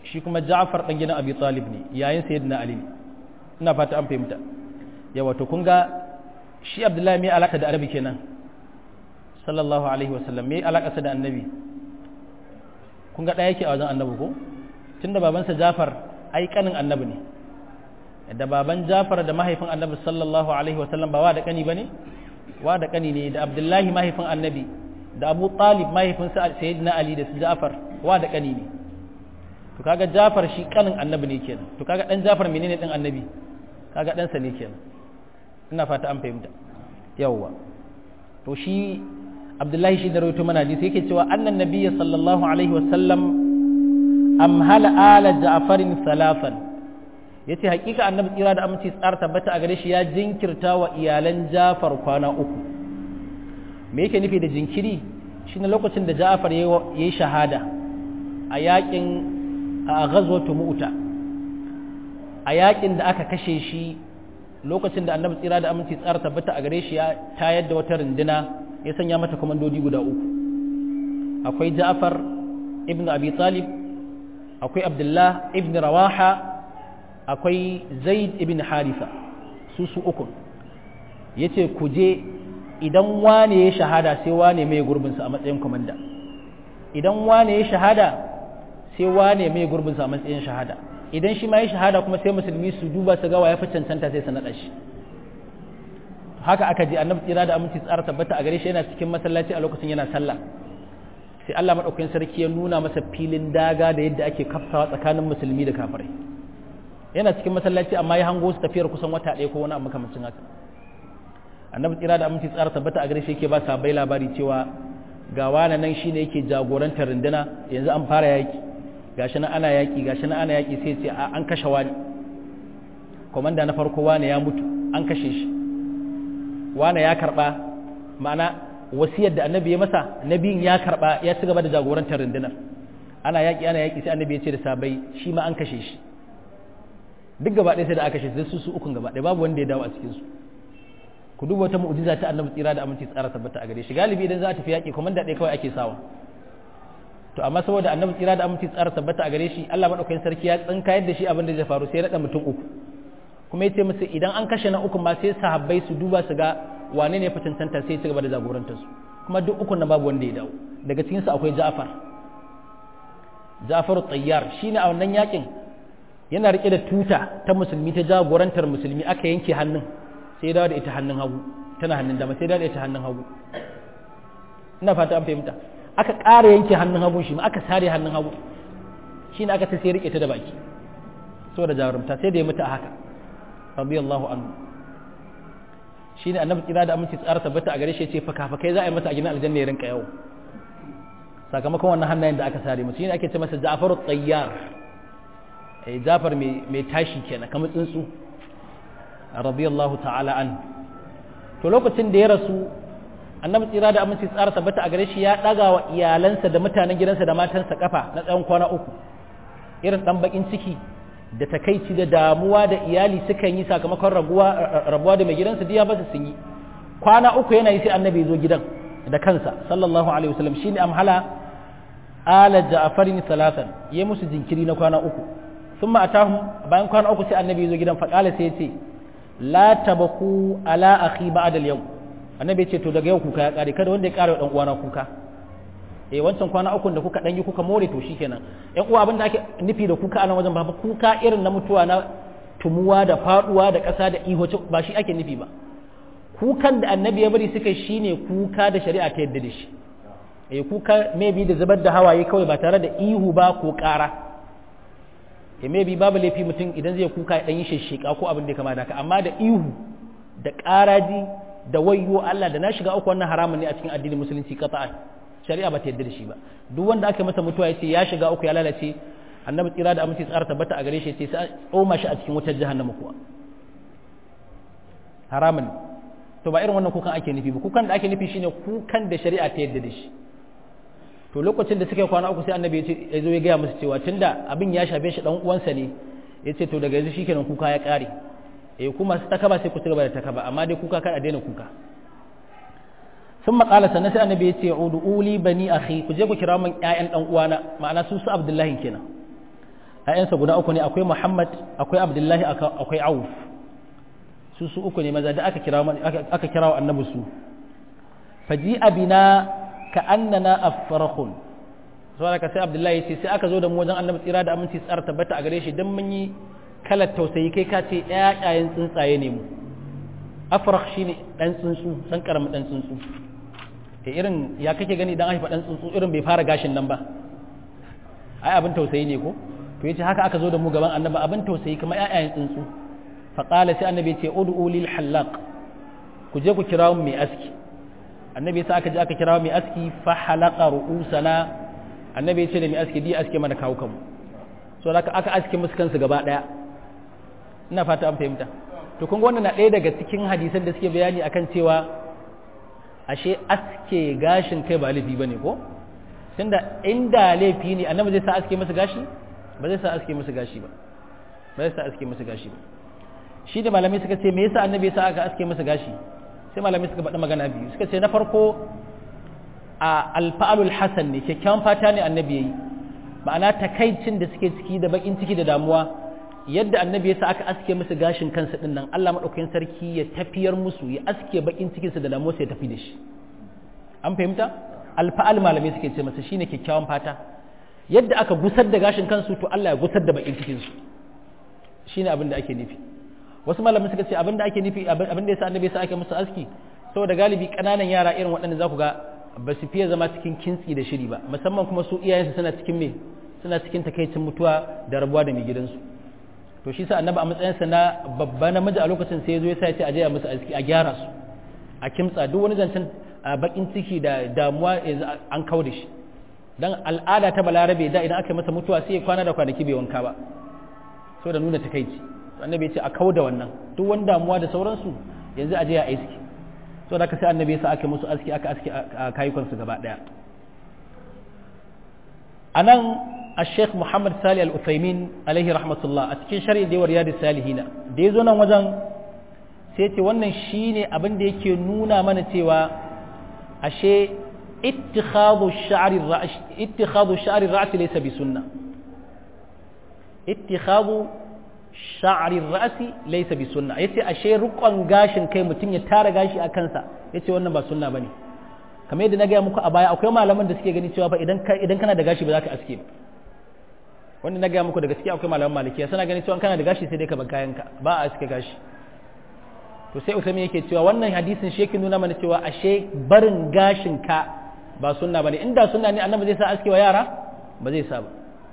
Speaker 1: shi kuma Ja'far dan gidan Abi Talib ne yayin sayyidina Ali ina fata an fahimta yawa to kun ga shi Abdullahi mai alaka da Arabi kenan sallallahu alaihi wasallam mai alaka da annabi kun ga ɗaya yake a wajen annabi ko tunda babansa Ja'far ai kanin annabi ne da baban Ja'far da mahaifin annabi sallallahu alaihi wasallam ba wa da kani bane wa da kani ne da Abdullahi mahaifin annabi da Abu Talib mahaifin sa Sayyidina Ali da su Ja'far wa da kani ne to kaga Ja'far shi kanin annabi ne kenan to kaga dan Ja'far menene din annabi kaga dan sa ne kenan ina fata an fahimta yawwa to shi Abdullahi shi da rawaito mana hadisi yake cewa annan nabiyyi sallallahu alaihi wasallam amhala ala Ja'farin salafan ya ce hakika annabi tsira da aminci tsara tabbata a gare shi ya jinkirta wa iyalan jafar kwana uku me yake nufi da jinkiri shi ne lokacin da jafar ya yi shahada a yakin a ghazwatu mu'ta a yakin da aka kashe shi lokacin da annabi tsira da aminci tsara tabbata a gare shi ya tayar da wata runduna ya sanya mata komandodi guda uku akwai ja'far ibn abi talib akwai abdullah ibn rawaha akwai zaid ibn harisa su su uku ya ce ku je idan wane ya shahada sai wane mai gurbinsa a matsayin kwamanda idan wane ya shahada sai wane mai gurbinsa a matsayin shahada idan shi ma ya shahada kuma sai musulmi su duba su gawa ya fi cancanta sai su naɗa shi haka aka je annabi tsira da aminci tsara tabbata a gare shi yana cikin masallaci a lokacin yana sallah sai Allah madaukakin sarki ya nuna masa filin daga da yadda ake kafsawa tsakanin musulmi da kafirai yana cikin masallaci amma ya hango su tafiyar kusan wata ɗaya ko wani abu makamancin haka annabi tsira da aminci tsara tabbata a gare shi yake ba sabai labari cewa ga wani nan shine yake jagorantar runduna yanzu an fara yaki gashi nan ana yaki gashi nan ana yaki sai ce an kashe wani komanda na farko wani ya mutu an kashe shi wani ya karba ma'ana wasiyar da annabi ya masa nabiyin ya karba ya ci gaba da jagorantar rundunar ana yaki ana yaki sai annabi ya ce da sabai shi ma an kashe shi duk gaba ɗaya sai da aka kashe su su ukun gaba ɗaya babu wanda ya dawo a cikin su ku duba wata mu'jiza ta annabi tsira da aminci tsara tabbata a gare shi galibi idan za a tafi yaƙi komanda ɗaya kawai ake sawa to amma saboda annabi tsira da aminci tsara tabbata a gare shi Allah madaukakin sarki ya tsinka yadda shi abin da zai faru sai ya naɗa mutum uku kuma yace musu idan an kashe na uku ma sai sahabbai su duba su ga wane ne ya fi cancanta sai ya ci gaba da jagorantar su kuma duk ukun na babu wanda ya dawo daga cikin su akwai Ja'far Ja'far Tayyar shine a wannan yakin yana rike da tuta ta musulmi ta jagorantar musulmi aka yanke hannun sai dawo da ita hannun hagu tana hannun dama sai dawo da ita hannun hagu ina fata an fahimta aka ƙara yanke hannun hagu shi ma aka sare hannun hagu shi ne aka ta sai rike ta da baki saboda jarumta sai da ya mutu a haka radiyallahu anhu shi ne annabi kira da aminci tsara tabbata a gare shi ce fakafakai za a yi masa a gidan aljanna ya rinka yawo sakamakon wannan hannayen da aka sare musu shi ne ake ce masa ja'faru tsayyar jafar mai tashi kenan kamar tsuntsu radiyallahu ta'ala an to lokacin da ya rasu annabi tsira da aminci tsara tabbata a gare shi ya daga wa iyalansa da mutanen gidansa da matansa kafa na tsawon kwana uku irin dan bakin ciki da takaici da damuwa da iyali sukan yi sakamakon rabuwa da mai gidansa diya ba su sun yi kwana uku yana yi sai annabi ya zo gidan da kansa sallallahu alaihi wasallam shine amhala ala ja'farin salatan ya musu jinkiri na kwana uku ثم أتاهم bayan kwana uku sai annabi zo gidan faƙala sai ya ce la tabaku ala akhi ba'da al-yawm annabi ya ce to daga yau kuka ya kare kada wanda ya kare dan uwana kuka eh wancan kwana uku da kuka dan yi kuka more to shikenan yan uwa abinda ake nufi da kuka a nan wajen ba kuka irin na mutuwa na tumuwa da faduwa da ƙasa da iho ba shi ake nufi ba kukan da annabi ya bari suka shine kuka da shari'a ta yadda da shi eh kuka maybe da zubar da hawaye kawai ba tare da ihu ba ko ƙara ya maybe babu laifi mutum idan zai kuka ya dan yi shishika ko abin da ya kama da haka amma da ihu da ƙaraji da wayyo Allah da na shiga uku wannan haramun ne a cikin addinin musulunci qata'an shari'a ba ta yarda da shi ba duk wanda aka masa mutuwa ya ce ya shiga uku ya lalace annabi tsira da aminci tsara tabbata a gare shi ce sai tsoma shi a cikin wutar jahannama kuwa haramun to ba irin wannan kukan ake nufi ba kukan da ake nufi shine kukan da shari'a ta yarda da shi to lokacin da suka yi kwana uku sai annabi ya zo ya gaya musu cewa tunda abin ya shafe shi dan uwansa ne ya ce to daga yanzu shikenan kuka ya kare eh kuma su takaba sai ku ci gaba da takaba amma dai kuka kar a daina kuka sun maƙala sannan sai annabi ya ce udu'uli bani akhi ku je ku kira min ƴaƴan dan uwana ma'ana su su abdullahi kenan ƴaƴansa guda uku ne akwai Muhammad akwai Abdullahi akwai Auf su su uku ne maza da aka kira aka kira annabi su faji abina ka annana afrakhun saboda ka sai Abdullahi ce sai aka zo da mu wajen annabi tsira da aminci tsara tabbata a gare shi dan mun yi kalar tausayi kai ka ce ƴaƴayen tsuntsaye ne mu afrakh shine dan tsuntsu dan karamin dan tsuntsu ke irin ya kake gani dan haifa dan tsuntsu irin bai fara gashin nan ba ai abin tausayi ne ko to yace haka aka zo da mu gaban annabi abin tausayi kamar ƴaƴayen tsuntsu fa qala sai annabi yace ud'u lil halaq ku je ku kira mu mai aski annabi sai aka je aka kira mai aski fa halaqa ru'usana annabi yace da mai aski di aske mana kawo kanmu so haka aka aske musu kansu gaba daya ina fata an fahimta to kun ga wannan na ɗaya daga cikin hadisan da suke bayani akan cewa ashe aske gashin kai ba laifi bane ko tunda inda laifi ne annabi zai sa aske masa gashi ba zai sa aske masa gashi ba ba zai sa aske masa gashi ba shi da malamai suka ce me yasa annabi ya sa aka aske masa gashi sai malamai suka faɗi magana biyu suka ce na farko a alfa'alul hasan ne kyakkyawan fata ne annabi yayi ma'ana takaicin da suke ciki da bakin ciki da damuwa yadda annabi ya sa aka aske musu gashin kansa din nan Allah madaukakin sarki ya tafiyar musu ya aske bakin cikin su da damuwa sai ya tafi da shi an fahimta alfa'al malamai suke ce masa shine kyakkyawan fata yadda aka gusar da gashin kansu to Allah ya gusar da bakin cikin su shine abin da ake nufi wasu malamai suka ce abin da ake nufi abin da yasa annabi ya sa ake musu aski saboda galibi kananan yara irin waɗanda za ku ga ba su fiye zama cikin kintsi da shiri ba musamman kuma su iyayensu suna cikin me suna cikin takaicin mutuwa da rabuwa da mai gidansu to shi sa annabi a matsayinsa na babba namiji a lokacin sai ya zo ya sa ya ce a je a musu aski a gyara su a kimtsa duk wani zancen bakin ciki da damuwa an kau da shi dan al'ada ta balarabe da idan aka yi masa mutuwa sai ya kwana da kwanaki bai wanka ba so da nuna takaici annabi ya ce a kau da wannan duk wani damuwa da sauransu yanzu a je a aiki so da ka sai annabi ya sa aka musu aski aka aski a kayukansu gaba daya anan الشيخ محمد سالي الأثيمين عليه رحمة الله أتكين شرع دي ورياد السالحين دي زونا وجن سيتي wannan shine abin da yake nuna mana cewa ashe ittikhadhu ash-sha'r ar-ra's ittikhadhu ash-sha'r ar-ra's laysa bi sunnah ittikhadhu sha'r ar-ra's laysa bi sunnah yace ashe rukon gashin kai mutun ya tara gashi a kansa yace wannan ba sunna bane kamar yadda na gaya muku a baya akwai malaman da suke gani cewa fa idan idan kana da gashi ba za ka aske ba wanda na gaya muku da gaskiya akwai malaman malikiya suna ganin cewa kana da gashi sai dai ka bar kayanka ba a aske gashi to sai usami yake cewa wannan hadisin shi yake nuna mana cewa ashe barin gashin ka ba sunna bane inda sunna ne annabi zai sa aske wa yara ba zai sa ba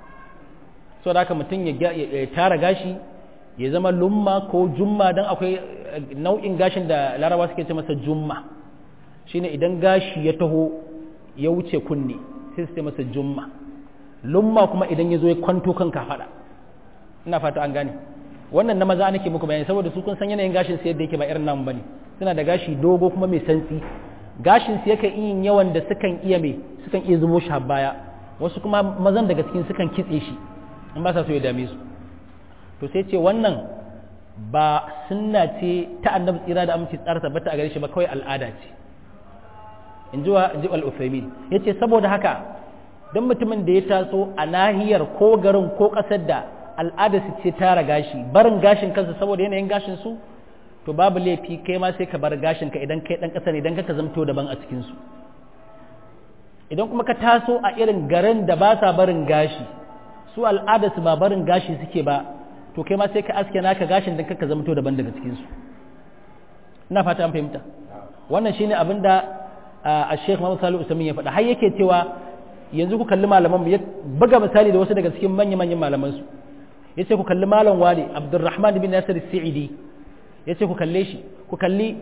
Speaker 1: so da haka mutum ya tara gashi ya zama lumma ko jumma dan akwai nau'in gashin da larabawa suke ce masa jumma shine idan gashi ya taho ya wuce kunne sai su ce masa jumma lumma kuma idan ya zo ya kwanto kan kafaɗa ina fata an gane wannan na maza nake muku bayani saboda su kun san yanayin gashin su yadda yake ba irin namu bane suna da gashi dogo kuma mai santsi gashin su yake yin yawan da sukan iya me sukan iya zubo shi baya wasu kuma mazan daga cikin sukan kitse shi in ba sa so ya dame su to sai ce wannan ba sunna ce ta annabi tsira da aminci tsara tabbata a gare shi ba kawai al'ada ce in ji wa ji al-Uthaymin yace saboda haka don mutumin da ya taso a nahiyar ko garin ko ƙasar da al'ada su ce tara gashi barin gashin kansa saboda yanayin gashin su to babu laifi kai ma sai ka bar gashin ka idan kai dan ƙasa ne idan ka zamto daban a cikin su idan kuma ka taso a irin garin da ba sa barin gashi su al'ada su ba barin gashi suke ba to kai ma sai ka aske naka gashin dan ka zamto daban daga cikin su ina fata an fahimta wannan shine abin da a Sheikh Muhammad Salihu Usaimin ya faɗa har yake cewa yanzu ku kalli malaman ya buga misali da wasu daga cikin manya-manyan malaman su yace ku kalli malam wali Abdurrahman bin Nasir Sa'idi yace ku kalle shi ku kalli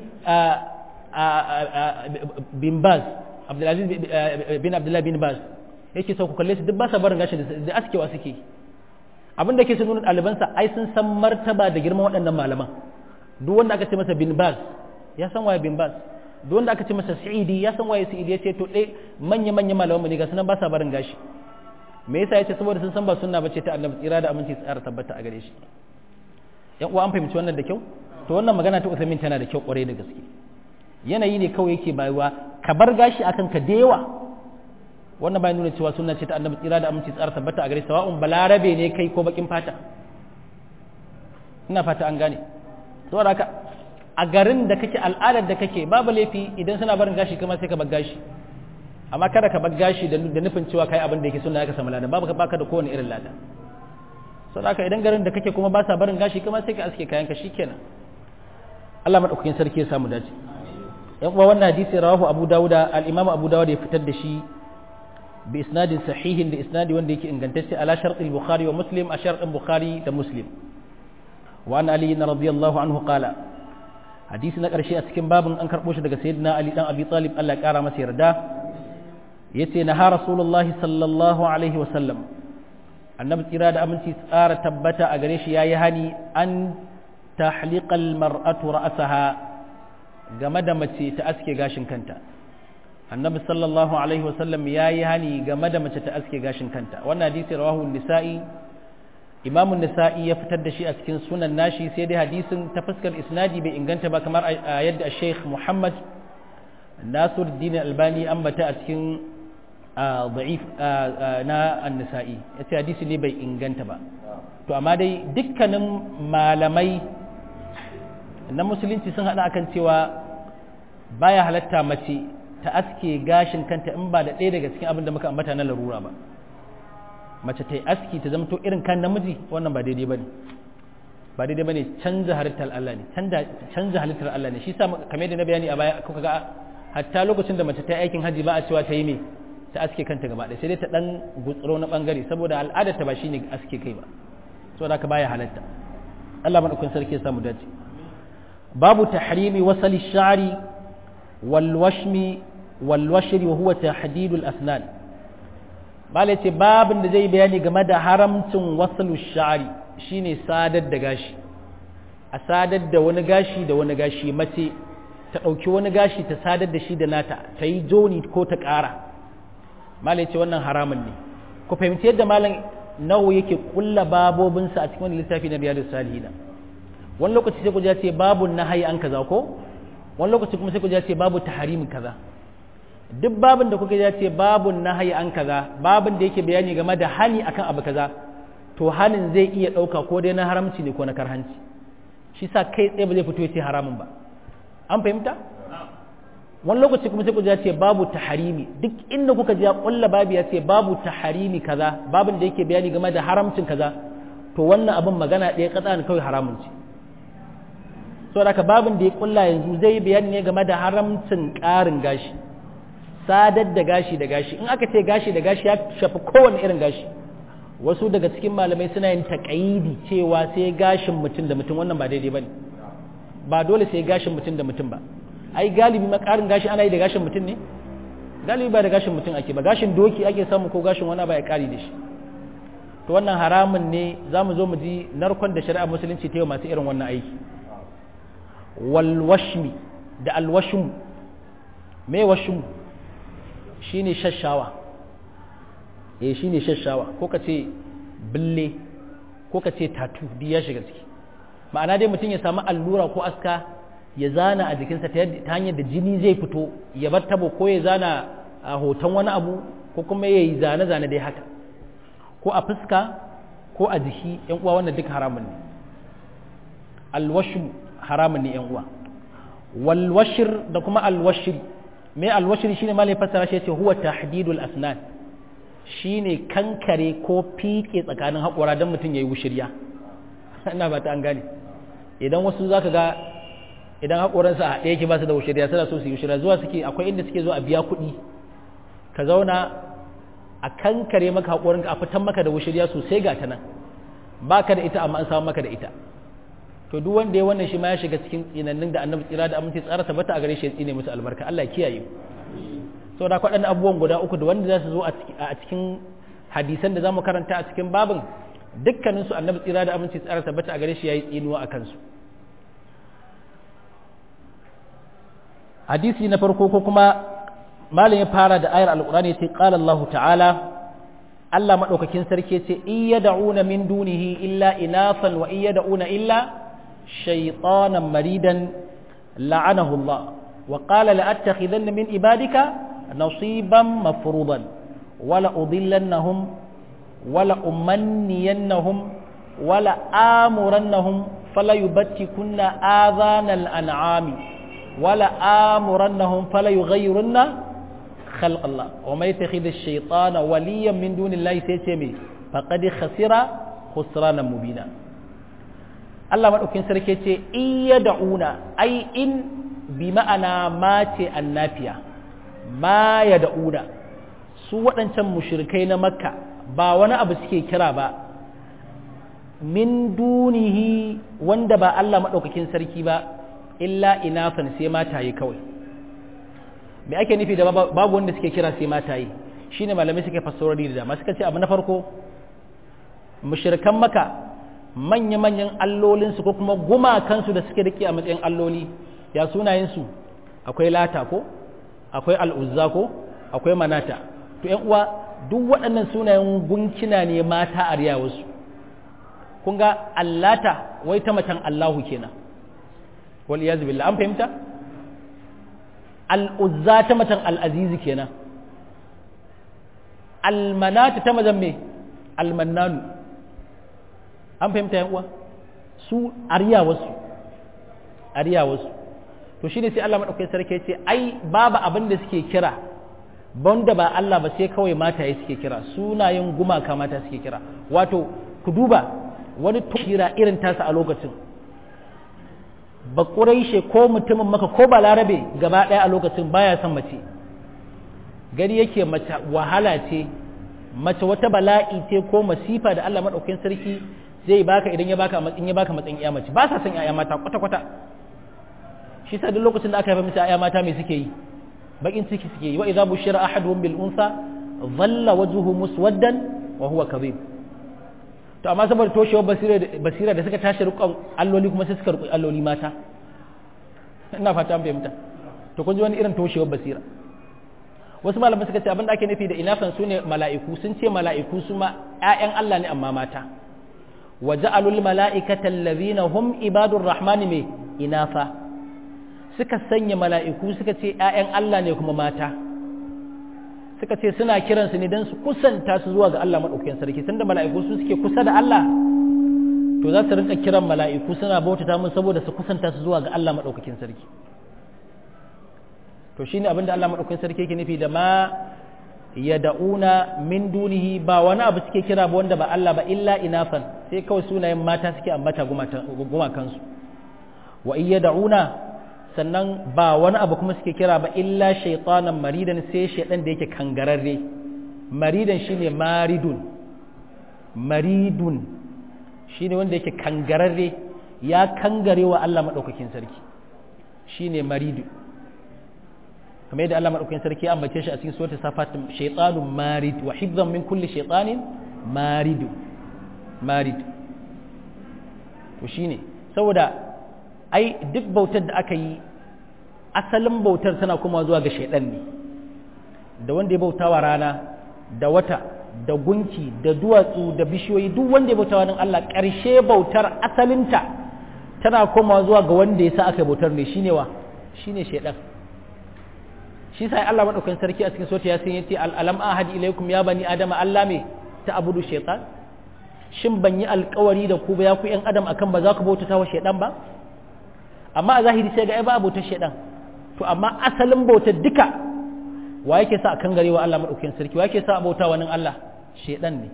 Speaker 1: bin Baz Abdulaziz bin Abdullah bin Baz yake so ku kalle shi duk ba sa barin gashi da askewa suke abin da ke sun nuna ɗalibansa ai sun san martaba da girman waɗannan malaman duk wanda aka ce masa bin Baz ya san waye bin Baz duk wanda aka ce masa Sa'idi ya san waye Sa'idi ya ce to dai manya manya malaman ne ga sunan ba sa barin gashi me yasa yace saboda sun san ba sunna bace ta Annabi tsira da aminci tsara tabbata a gare shi yan uwa an fahimci wannan da kyau to wannan magana ta Uthaymin tana da kyau kwarai da gaske yanayi ne kawai yake bayuwa ka bar gashi akan ka da yawa wannan bai nuna cewa sunna ce ta annabi tsira da aminci tsara tabbata a gare sawa'un balarabe ne kai ko bakin fata ina fata an gane saboda haka a garin da kake al'adar da kake babu laifi idan suna barin gashi kuma sai ka bar gashi amma kada ka bar gashi da nufin cewa kai abin da yake sunna ka samu lada babu ka baka da kowane irin lada saboda haka idan garin da kake kuma ba sa barin gashi kuma sai ka aske kayan ka shikenan Allah madaukakin sarki ya samu dace yan uwa wannan hadisi rawahu Abu Dawud al-Imam Abu Dawud ya fitar da shi bi isnadin sahihin da isnadi wanda yake ingantacce ala shartil Bukhari wa Muslim a shartin Bukhari da Muslim wa an Ali radiyallahu anhu qala hadisi na karshe a cikin babin an karbo shi daga sayyidina Ali dan Abi Talib Allah ya kara masa yarda yace na ha Rasulullah sallallahu alaihi wa sallam annabi tsira da aminci tsara tabbata a gare shi yayi hani an tahliqal mar'atu ra'saha game da mace ta aske gashin kanta annabi sallallahu alaihi wasallam yayi hani game da mace ta aske gashin kanta wannan hadisi rawahu nisa'i imamu nisa'i ya fitar da shi a cikin sunan nashi sai dai hadisin ta fuskar isnadi bai inganta ba kamar a yadda sheikh muhammad nasiruddin albani ambata a cikin da'if na an-nisa'i yace hadisi ne bai inganta ba to amma dai dukkanin malamai na musulunci sun haɗa akan cewa baya halatta mace ta aske gashin kanta in ba da ɗaya daga cikin abin da muka ambata na larura ba mace ta yi aski ta zamto irin kan namiji wannan ba daidai ba ne ba daidai ba ne canza halittar Allah ne canza halittar Allah ne shi sa kamar da na bayani a baya kuka ga hatta lokacin da mace ta yi aikin haji ba a cewa ta yi me ta aske kanta gaba ɗaya sai dai ta ɗan gutsuro na ɓangare saboda al'adar ta ba shine aske kai ba saboda haka baya halatta Allah madaukakin sarki ya samu dace babu tahrimi wasali shari wal washmi wal washri wa huwa tahdid al asnan bale ce babin da zai bayani game da haramcin wasalu shari shine sadar da gashi a sadar da wani gashi da wani gashi mace ta ɗauki wani gashi ta sadar da shi da nata ta yi joni ko ta ƙara malai ce wannan haramun ne ku fahimci yadda malam nawo yake kulla babobinsa a cikin wani littafi na biyar salihina wani lokaci sai ku ce babu nahayi an kaza ko wani lokaci kuma sai ku ce babu taharimin kaza duk babin da kuka ce babu nahayi an kaza babin da yake bayani game da hani akan abu kaza to hanin zai iya ɗauka ko dai na haramci ne ko na karhanci shi sa kai tsaye ba zai fito ya ce haramun ba an fahimta wani lokaci kuma sai ku ce babu taharimi duk inda kuka ji ya kulla babu ya ce babu taharimi kaza babin da yake bayani game da haramcin kaza to wannan abin magana ɗaya katsa ne kawai haramun ce so da babin da ya kulla yanzu zai bayani ne game da haramcin ƙarin gashi sadar da gashi da gashi in aka ce gashi da gashi ya shafi kowane irin gashi wasu daga cikin malamai suna yin taƙaidi cewa sai gashin mutum da mutum wannan ba daidai ba ne ba dole sai gashin mutum da mutum ba ai galibi makarin gashi ana yi da gashin mutum ne galibi ba da gashin mutum ake ba gashin doki ake samu ko gashin wani ba ya kari da shi to wannan haramun ne za mu zo mu ji narkon da shari'a musulunci ta yi masu irin wannan aiki walwashmi da alwashmu me washmu shine shashawa eh shine shashawa ko ka ce bille ko ka ce tatu duk ya shiga ciki ma'ana dai mutum ya samu allura ko aska ya zana a jikinsa ta hanyar da jini zai fito ya bar tabo ko ya zana a hoton wani abu ko kuma ya yi zane-zane dai haka ko a fuska ko a jiki yan uwa wannan duk haramun ne alwashu haramun ne yan uwa walwashir da kuma alwashir me alwashir shine malai fassara shi yace huwa tahdidul asnan shine kankare ko fike tsakanin haƙora don mutum yayi wushirya ina ba ta an gane idan wasu zaka ga idan haƙoransa a ɗaya ke ba su da wushirya suna so su yi wushirya zuwa suke akwai inda suke zuwa a biya kuɗi ka zauna a kankare maka haƙorinka a fitan maka da wushirya sosai ga ta nan ba ka da ita amma an samu maka da ita to duk wanda ya wannan shi ma ya shiga cikin tsinannin da annabi tsira da aminci tsara tabbata a gare shi ya tsine musu albarka Allah ya kiyaye so da kwaɗannan abubuwan guda uku da wanda za su zo a cikin hadisan da za mu karanta a cikin babin dukkaninsu annabi tsira da aminci tsara tabbata a gare shi ya yi tsinuwa a kansu hadisi na farko ko kuma malam ya fara da ayar alqur'ani sai qala Allah ta'ala Allah madaukakin sarki ce in yad'una min dunihi illa inafan wa in yad'una illa shaytanan maridan la'anahu Allah wa qala la attakhidanna min ibadika nasiban mafruḍan wala udillannahum wala umanniyannahum wala amurannahum fala yubattikunna adhanal an'ami wala amurannahum fala yughayyirunna خلق الله وما يتخذ الشيطان وليا من دون الله سيتمي فقد خسر خسرانا مبينا Allah maɗaukin sarki ce iya da'una ai in bi ma'ana mace annafiya ma ya da'una su waɗancan mushrikai na makka ba wani abu suke kira ba min dunihi wanda ba Allah maɗaukakin sarki ba illa inafan sai mataye kawai me ake nufi da babu wanda suke kira sai mataye shine malamai suke fassarori da dama suka ce abu na farko mushrikan maka manya-manyan allolinsu ko kuma gumakansu da suke rike a matsayin alloli ya sunayensu akwai lata ko akwai al'uzza ko akwai manata to yan uwa duk waɗannan sunayen gunkina ne mata a riya wasu kun ga allata wai ta macen allahu kenan wal iyaz billah an fahimta al'uzza ta macen al'azizi kenan almanata ta mazan me almannanu an fahimta yan uwa su ariya wasu ariya wasu to shi ne sai Allah maɗaukai sarki ce ai babu abin da suke kira banda ba Allah ba sai kawai mataye suke kira sunayen gumaka mata suke kira wato ku duba wani kira irin tasa a lokacin ba ƙuraishe ko mutumin maka ko ba larabe gaba ɗaya a lokacin baya son mace gari yake mace wahala ce mace wata bala'i ce ko masifa da Allah maɗaukin sarki zai baka idan ya baka matsayin ya baka matsayin iya mace ba sa son iya mata kwata kwata shi sa duk lokacin da aka haifa musu iya mata me suke yi bakin ciki suke yi wa idza bushira ahaduhum bil unsa dhalla wajhuhu muswaddan wa huwa kadhib to amma saboda toshewar basira basira da suka tashi rukun alloli kuma sai suka rukun alloli mata ina fata an fahimta to kun ji wani irin toshewar basira wasu malamai suka ce abin da ake nufi da inafan su ne mala'iku sun ce mala'iku su ma ƴaƴan Allah ne amma mata wa ja'alul mala'ikata allazina hum ibadur rahmani me inafa suka sanya mala'iku suka ce ƴaƴan Allah ne kuma mata suka ce suna kiransu ne don su kusanta su zuwa ga Allah maɗaukakin sarki tunda mala'iku su suke kusa da Allah to za su rinka kiran mala'iku suna bautata mun saboda su kusanta su zuwa ga Allah maɗaukakin sarki to shine abin da Allah maɗaukakin sarki yake nufi da ma ya da'una min dunihi ba wani abu suke kira ba wanda ba Allah ba illa inafan sai kawai sunayen mata suke ambata gumakansu wa iya da'una sannan ba wani abu kuma suke kira ba illa shaitanan maridan sai shaidan da yake kangararre maridan shine maridun maridun shine wanda yake kangararre ya kangare wa Allah madaukakin sarki shine maridu kamar yadda Allah madaukakin sarki ya ambace shi a cikin suratul safat shaitanun marid wa hifzan min kulli shaitanin maridu marid to shine saboda ai duk bautar da aka yi asalin bautar tana kuma zuwa ga shaidan ne da wanda ya bauta wa rana da wata da gunki da duwatsu da bishiyoyi duk wanda ya bauta wa Allah ƙarshe bautar asalinta tana koma zuwa ga wanda ya sa aka bautar ne shine wa shine shaidan shi sai Allah madaukakin sarki a cikin sota ya san yace alam ahadi ilaikum ya bani adama Allah me ta abudu shaitan shin ban yi alkawari da ku ba ya ku yan adam akan ba za ku bautata wa shaidan ba amma a zahiri sai ga ai ba bautar shaidan to amma asalin bautar duka wa yake sa kan gare wa Allah madaukakin sarki wa yake sa bauta wa nan Allah shaidan ne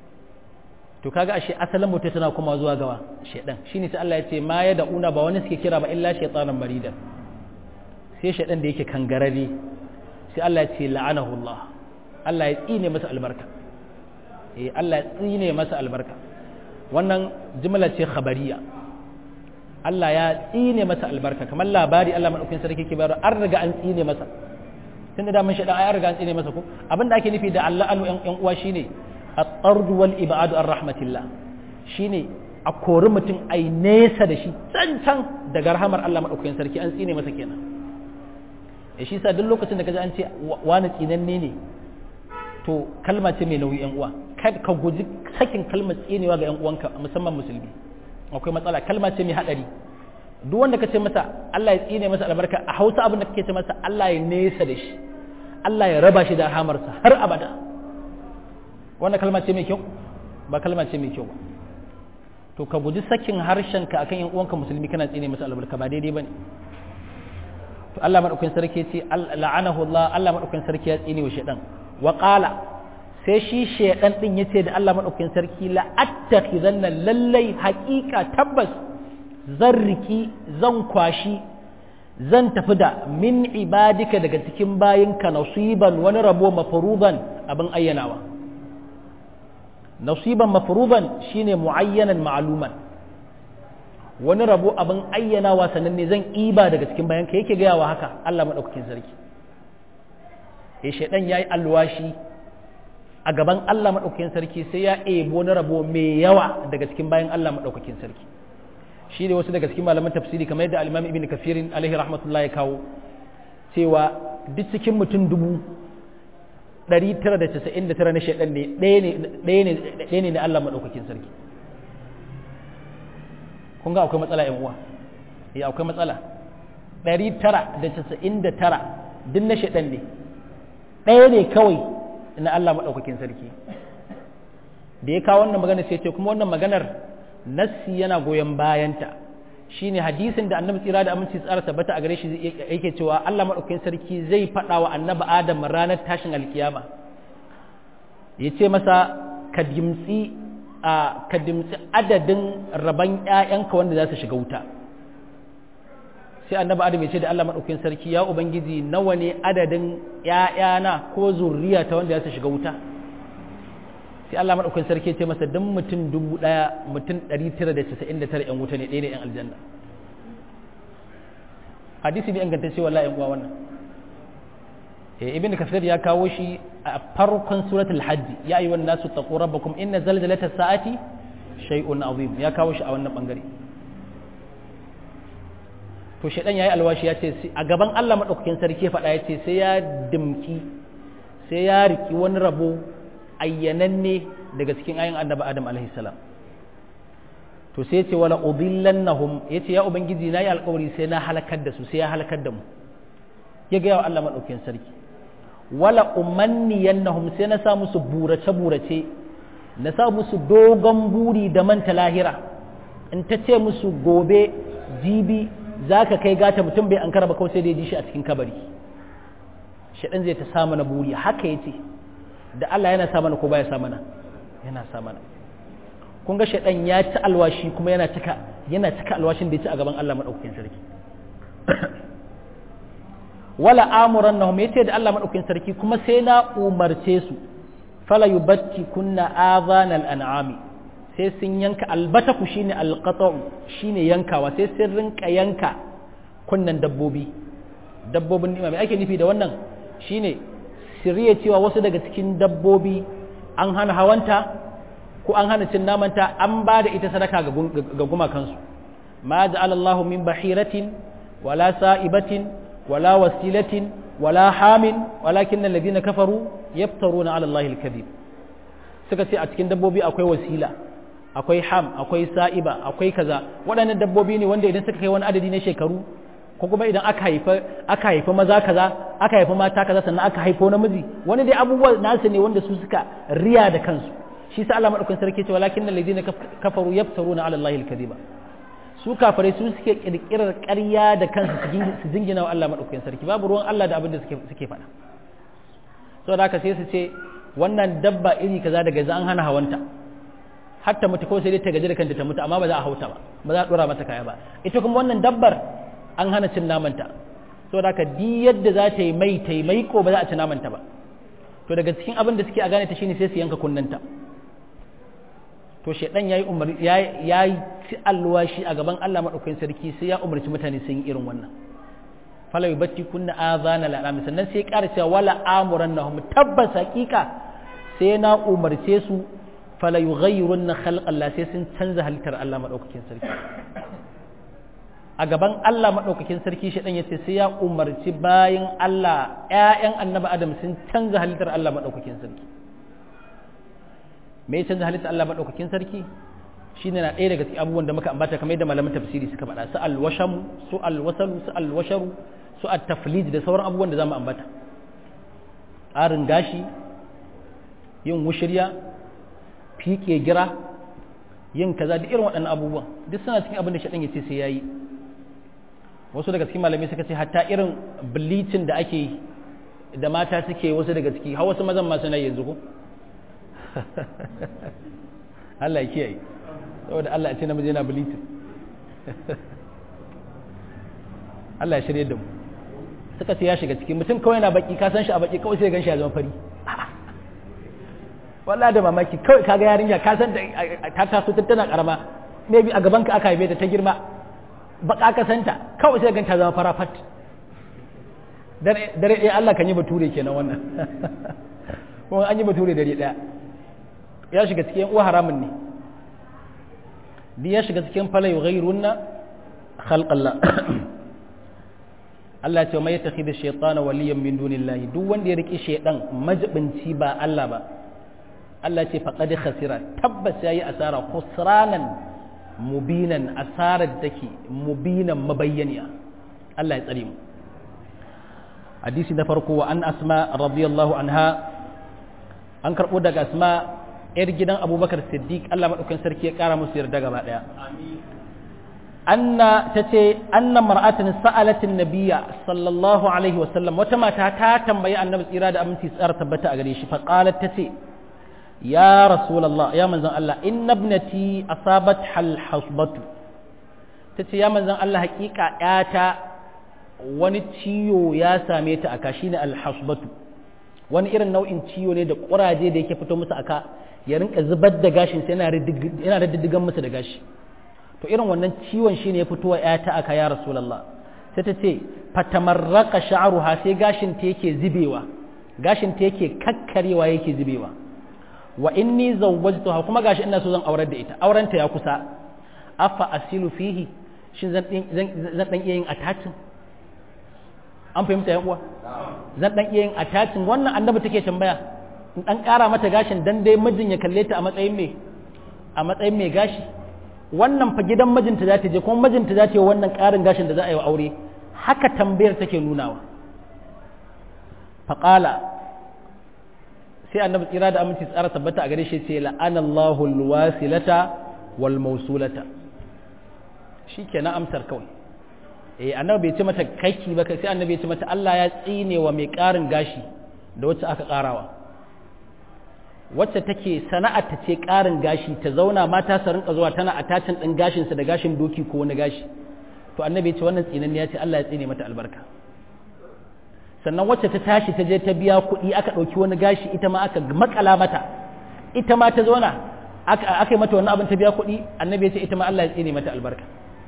Speaker 1: to kaga ashe asalin bautar tana kuma zuwa gawa shaidan shine sai Allah ya ce ma ya da'una ba wani suke kira ba illa shaytanan marida sai shaidan da yake kangarare sai Allah ya ce la'anahu Allah Allah ya tsine masa albarka eh Allah ya tsine masa albarka wannan jumla ce khabariya Allah ya tsine masa albarka kamar labari Allah madaukakin sarki ke bayar an riga an tsine masa tunda da mun shaɗa ai an riga an tsine masa ko abinda ake nufi da Allah anu ƴan uwa shine at-tard wal ibadu ar rahmatillah shine a kori mutum ai nesa da shi can can daga rahamar Allah madaukakin sarki an tsine masa kenan e shi sa duk lokacin da kaji an ce wani tsinanne ne to kalma ce mai nauyi ƴan uwa kada ka guji sakin kalmar tsinewa ga ƴan uwanka musamman musulmi akwai matsala kalma ce mai hadari duk wanda ka ce masa Allah ya tsine masa albarka a hausa abin da kake ce masa Allah ya nesa da shi Allah ya raba shi da hamarsa har abada wannan kalma ce mai kyau ba kalma ce mai kyau ba to ka guji sakin harshenka akan yan uwanka musulmi kana tsine musu albarka ba daidai bane to Allah madaukakin sarki ce la'anahu Allah Allah madaukakin sarki ya tsine wa shedan wa qala sai shi shedan din yace da Allah madaukakin sarki la attakhidanna lallai haqiqa tabbas zan riki zan kwashi zan tafi da min ibadika daga cikin bayinka nasiban wani rabo mafruḍan abin ayyanawa nasiban mafruḍan shine muayyanan ma'luman wani rabo abin ayyanawa sannan ne zan iba daga cikin bayanka yake gaya wa haka Allah madaukakin sarki eh shedan yayi alwashi a gaban Allah madaukakin sarki sai ya ebo wani rabo mai yawa daga cikin bayan Allah madaukakin sarki shi ne wasu daga cikin malaman tafsiri kamar yadda al-Imam Ibn Kathir alaihi rahmatullah ya kawo cewa duk cikin mutum dubu 999 na shaidan ne ɗaya ne na Allah maɗaukakin sarki kun ga akwai matsala yan uwa ya akwai matsala 999 duk na shaidan ne ɗaya ne kawai na Allah maɗaukakin sarki da ya kawo wannan magana sai ce kuma wannan maganar nassi yana goyon bayanta shine hadisin da annabi tsira da aminci tsara tabbata a gare shi yake cewa Allah madaukakin sarki zai faɗa wa annabi Adam ranar tashin alkiyama ya ce masa ka dimtsi a ka dimtsi adadin raban ƴaƴanka wanda za su shiga wuta sai annabi Adam ya ce da Allah madaukakin sarki ya ubangiji nawa ne adadin ƴaƴana ko zurriya ta wanda za su shiga wuta sai Allah maɗaukin sarki ce masa don mutum dubu ɗaya mutum ɗari tara da casa'in da tara ‘yan wuta ne ɗaya ne ‘yan aljanna hadisi ne inganta cewa la'yan uwa wannan ibn kafir ya kawo shi a farkon suratul hajji ya yi wannan nasu taqu rabbakum inna zalzalata sa'ati shay'un azim ya kawo shi a wannan bangare to shaidan yayi alwashi ya ce a gaban Allah madaukakin sarki ya faɗa ya ce sai ya dimki sai ya riki wani rabo ayyananne daga cikin ayin annabi adam alaihi salam to sai ce wala udillannahum yace ya ubangiji nayi alƙawari sai na halakar da su sai ya halakar da mu ya ga yawa Allah madaukakin sarki wala umanniyannahum sai na sa musu burace burace na sa musu dogon buri da manta lahira in ta ce musu gobe jibi zaka kai gata mutum bai ankara ba kawai sai da ya ji shi a cikin kabari shaɗan zai ta sa mana buri haka yace da Allah yana sa mana ko baya sa mana yana sa mana kun ga shaidan ya ci alwashi kuma yana cika yana cika alwashin da ya ci a gaban Allah madaukakin sarki wala amurannahum yace da Allah madaukakin sarki kuma sai na umarce su fala yubatti kunna adhanal an'ami sai sun yanka albataku shine alqata'u shine yankawa sai sun rinka yanka kunnan dabbobi dabbobin ni'ima me ake nufi da wannan shine shirye cewa wasu daga cikin dabbobi an hana hawanta ko an hana cin namanta an ba da ita sadaka ga gumakansu ma ja'ala Allahu min bahiratin wala sa'ibatin wala wasilatin wala hamin walakin alladhina kafaru yaftaruna 'ala Allahi al-kadhib suka ce a cikin dabbobi akwai wasila akwai ham akwai sa'iba akwai kaza waɗannan dabbobi ne wanda idan suka kai wani adadi na shekaru ko kuma idan aka haifa aka haifa maza kaza aka haifa mata kaza sannan aka haifo namiji wani dai abubuwa nasu ne wanda su suka riya da kansu shi sa Allah madaukakin sarki ce walakin alladhina kafaru yaftaruna ala Allahi al-kadhiba su kafirai su suke kirkirar ƙarya da kansu su jingina wa Allah madaukakin sarki babu ruwan Allah da abin da suke suke faɗa saboda haka sai su ce wannan dabba iri kaza daga yanzu an hana hawanta hatta mutu ko sai dai ta gaji da kanta ta mutu amma ba za a hauta ba ba za a dora mata kaya ba ita kuma wannan dabbar an hana cin namanta so da di yadda za ta yi mai ta yi mai ko ba za a ci namanta ba to daga cikin abin da suke a gane ta shine sai su yanka kunnanta to shedan yayi umar yayi ci alwashi a gaban Allah madaukakin sarki sai ya umarci mutane sun yi irin wannan fala yubatti kunna azana la sannan sai ƙara cewa wala amurannahum tabbas hakika sai na umarce su fala yughayyirunna khalqa Allah sai sun canza halittar Allah madaukakin sarki a gaban Allah maɗaukakin sarki shi ya ce sai ya umarci bayan Allah ‘ya'yan annaba Adam sun canza halittar Allah maɗaukakin sarki me canza halittar Allah maɗaukakin sarki shi ne na ɗaya daga cikin abubuwan da muka ambata kamar yadda malaman tafsiri suka faɗa su alwashamu su alwasalu su alwasharu su at-taflid da sauran abubuwan da zamu ambata ƙarin gashi yin wushirya fiƙe gira yin kaza da irin waɗannan abubuwan duk suna cikin abin da shaɗan ya ce sai ya yi wasu daga cikin malamai suka ce hatta irin bleaching da ake yi da mata suke wasu daga ciki har wasu mazan masu na yanzu ko Allah ya kiyaye saboda Allah ya ce namiji yana bleaching Allah ya shirye da mu suka ce ya shiga ciki mutum kawai na baki ka san shi a baki kawai sai gan shi ya zama fari wallahi da mamaki kawai kaga yarinya ka san ta taso tun tana karama maybe a gaban ka aka haife ta ta girma baka ka santa kawai sai ganta zama fara fat dare ɗaya Allah kan yi bature kenan wannan kuma an yi bature dare ɗaya ya shiga cikin uwa haramun ne bi ya shiga cikin fala yughayrunna khalqallah Allah ya ce mai yattakhidhu shaytana waliyan min dunillahi duk wanda ya riki shaydan majibinci ba Allah ba Allah ce faqad khasira tabbas yayi asara khusranan mubinan asarar take mubinan mabayyaniya Allah ya tsare mu hadisi na farko wa an asma radiyallahu anha an karbo daga asma yar gidan abubakar siddiq Allah madaukakin sarki ya kara musu yarda gaba daya anna tace anna mar'atin sa'alatin nabiyya sallallahu alaihi wasallam wata mata ta tambayi annabi tsira da aminci tsara tabbata a gare shi fa qalat tace ya rasulullah ya manzon Allah inna ibnati asabat hal hasbatu tace ya manzon Allah hakika yata wani ciwo ya same ta aka shine al hasbatu wani irin nau'in ciwo ne da kuraje da yake fito musu aka ya rinka zubar da gashin sai yana yana diddigan musu da gashi to irin wannan ciwon shine ya fito wa yata aka ya rasulullah sai ta ce fatamarraqa sha'ruha sai gashin ta yake zubewa gashin ta yake kakkarewa yake zubewa wa inni zawwajtuha kuma gashi ina so zan aurar da ita aurenta ya kusa afa asilu fihi shin zan zan dan iya yin attaching an fahimta yan uwa zan dan iya yin attaching wannan annabi take tambaya in dan kara mata gashin dan dai mijin ya kalle ta a matsayin me a matsayin me gashi wannan fa gidan mijinta za ta je kuma mijinta za ta yi wannan karin gashin da za a yi wa aure haka tambayar take nunawa faqala sai annabi tsira da aminci tsara tabbata a gare shi ce la'anallahu alwasilata wal mawsulata shikenan amsar kawai eh annabi bai ce mata kaki ba sai annabi ya ce mata Allah ya tsine wa mai karin gashi da wacce aka karawa wacce take sana'ar ta ce karin gashi ta zauna mata su rinka zuwa tana attachin din gashin sa da gashin doki ko wani gashi to annabi ya ce wannan tsinan ya ce Allah ya tsine mata albarka sannan wacce ta tashi ta je ta biya kuɗi aka ɗauki wani gashi ita ma aka makala mata ita ma ta zauna aka yi mata wani abin ta biya kuɗi annabi ya ce ita ma Allah ya tsine mata albarka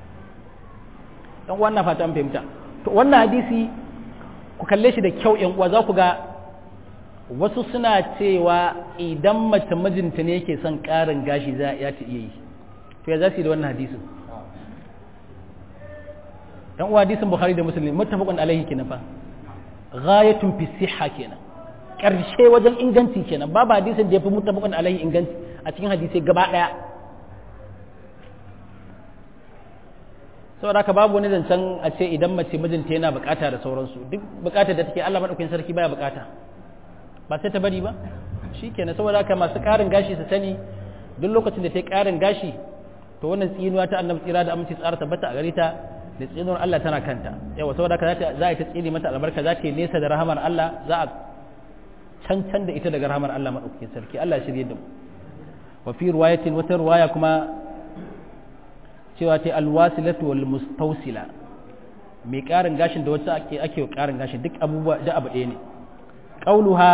Speaker 1: dan wannan fata an fahimta to wannan hadisi ku kalle shi da kyau yan uwa za ku ga wasu suna cewa idan mace mijinta ne yake son ƙarin gashi za ya ta iya yi to ya za su yi da wannan hadisin dan uwa hadisin bukhari da muslim muttafaqun alaihi kenan fa ghayatun fi sihha kenan karshe wajen inganci kenan babu hadisin da yafi muttafaqun alaihi inganci a cikin hadisi gaba daya saboda haka babu wani zancen a ce idan mace mijinta yana bukata da sauransu duk bukatar da take Allah madaukakin sarki baya bukata ba sai ta bari ba shikenan saboda haka masu karin gashi su sani duk lokacin da ta yi karin gashi to wannan tsinuwa ta annabi tsira da aminci tsara tabbata a gare ta da tsinuwar Allah tana kanta yawa saboda haka za a ta tsini mata albarka za ta yi nesa da rahamar Allah za a cancan da ita daga rahamar Allah madaukakin sarki Allah shirye da mu wa fi riwayatin wata riwaya kuma cewa ta alwasilatu wal mustawsila mai karin gashin da wacce ake ake karin gashin duk abubuwa da abu ɗaya ne qauluha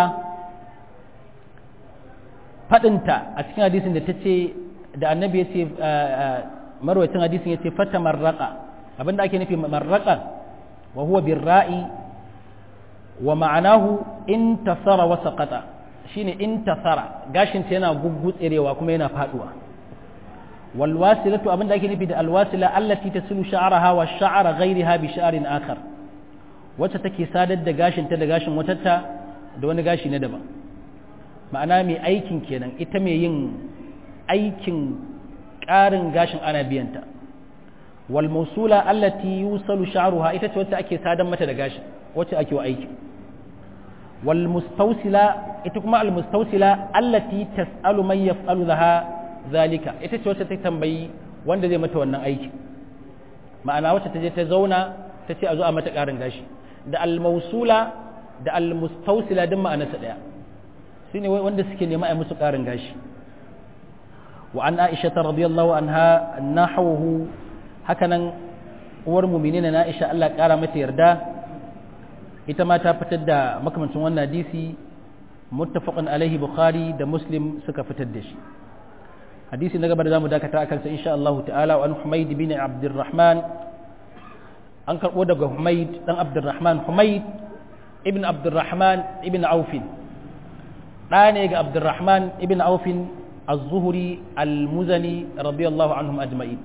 Speaker 1: fadinta a cikin hadisin da tace da annabi ya ce marwacin hadisin ya ce fata marraka abinda ake nufi marraka wa huwa birra'i wa ma'anahu intasara wa saqata shine intasara gashin ta yana guggutserewa kuma yana faduwa wal wasilatu abinda ake nufi da alwasila allati tasilu sha'raha wa sha'ra ghayriha bi sha'rin akhar wacce take sadar da gashin ta da gashin watatta da wani gashi na daban ma'ana mai aikin kenan ita mai yin aikin ƙarin gashin ana biyanta wal mausula allati yusalu sha'ruha ita ce wacce ake sadan mata da gashin wacce ake wa aiki wal mustawsila ita kuma al mustawsila allati tas'alu man yaf'alu laha zalika ita ce wacce ta tambayi wanda zai mata wannan aiki ma'ana wacce ta je ta zauna ta ce a zo a mata ƙarin gashi da al mausula da al mustawsila din ma'anarsa daya shine wanda suke nema a musu ƙarin gashi wa an aisha radiyallahu anha nahawhu hakanan uwar mu'minina na Aisha Allah ƙara mata yarda ita ma ta fitar da makamancin wannan hadisi muttafaqun alaihi bukhari da muslim suka fitar da shi hadisi na gaba da zamu dakata akan sa insha Allah ta'ala wa an Humayd bin Abdurrahman an karbo daga Humayd dan Abdurrahman Humayd ibn Abdurrahman ibn Auf da ne ga Abdurrahman ibn Auf az-Zuhri al-Muzani radiyallahu anhum ajma'in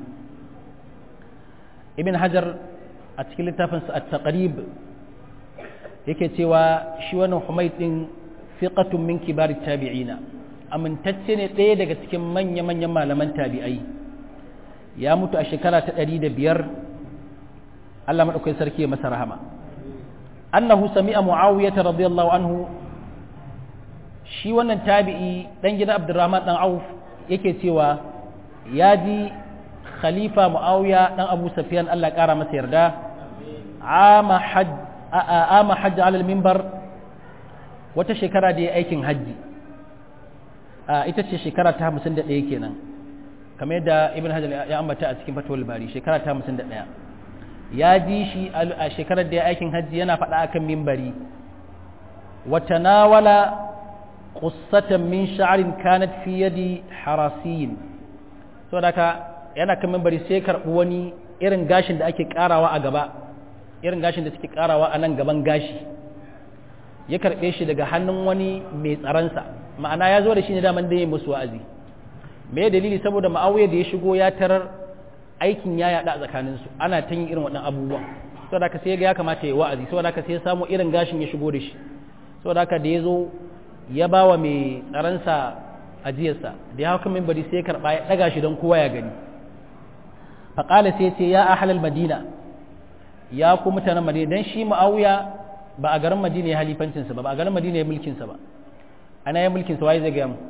Speaker 1: ibn Hajar a cikin littafinsa at-Taqrib yake cewa shi wannan Humayd din fiqatun min kibar tabi'ina amintacce ne ɗaya daga cikin manya-manyan malaman tabi'ai ya mutu a shekara ta ɗari da biyar Allah maɗaukai sarki ya masa rahama annahu sami'a mu'awiyah radiyallahu anhu shi wannan tabi'i dan gidan Abdurrahman dan Auf yake cewa ya ji khalifa mu'awiya dan Abu Sufyan Allah ƙara masa yarda ama hajj ama hajj alal minbar wata shekara da ya aikin hajji ita ce shekara ta hamsin da ɗaya kenan kamar yadda ibn hajar ya ambata a cikin fatawar bari shekara ta hamsin da ɗaya ya ji shi a shekarar da ya aikin hajji yana faɗa akan mimbari wata nawala ƙussatan min sha'arin kanat fi yadi harasiyin saboda ka yana kan mimbari sai karɓi wani irin gashin da ake ƙarawa a gaba irin gashin da suke ƙarawa a nan gaban gashi ya karɓe shi daga hannun wani mai tsaronsa ma'ana ya zo da shi ne daman da ya musu wa'azi me dalili saboda ma'auya da ya shigo ya tarar aikin ya yaɗa a tsakaninsu ana ta yin irin waɗannan abubuwa saboda haka sai ya kamata ya wa'azi saboda haka sai ya samu irin gashin ya shigo da shi saboda haka da ya zo ya ba wa mai tsaronsa ajiyarsa da ya hau kan mimbari sai ya karɓa ya ɗaga shi don kowa ya gani faƙala sai ce ya ahalal madina ya ku mutanen madina don shi ma'auya ba a garin madina ya halifancinsa ba ba a garin madina ya mulkinsa ba ana ya mulkinsa waye zai gaya mu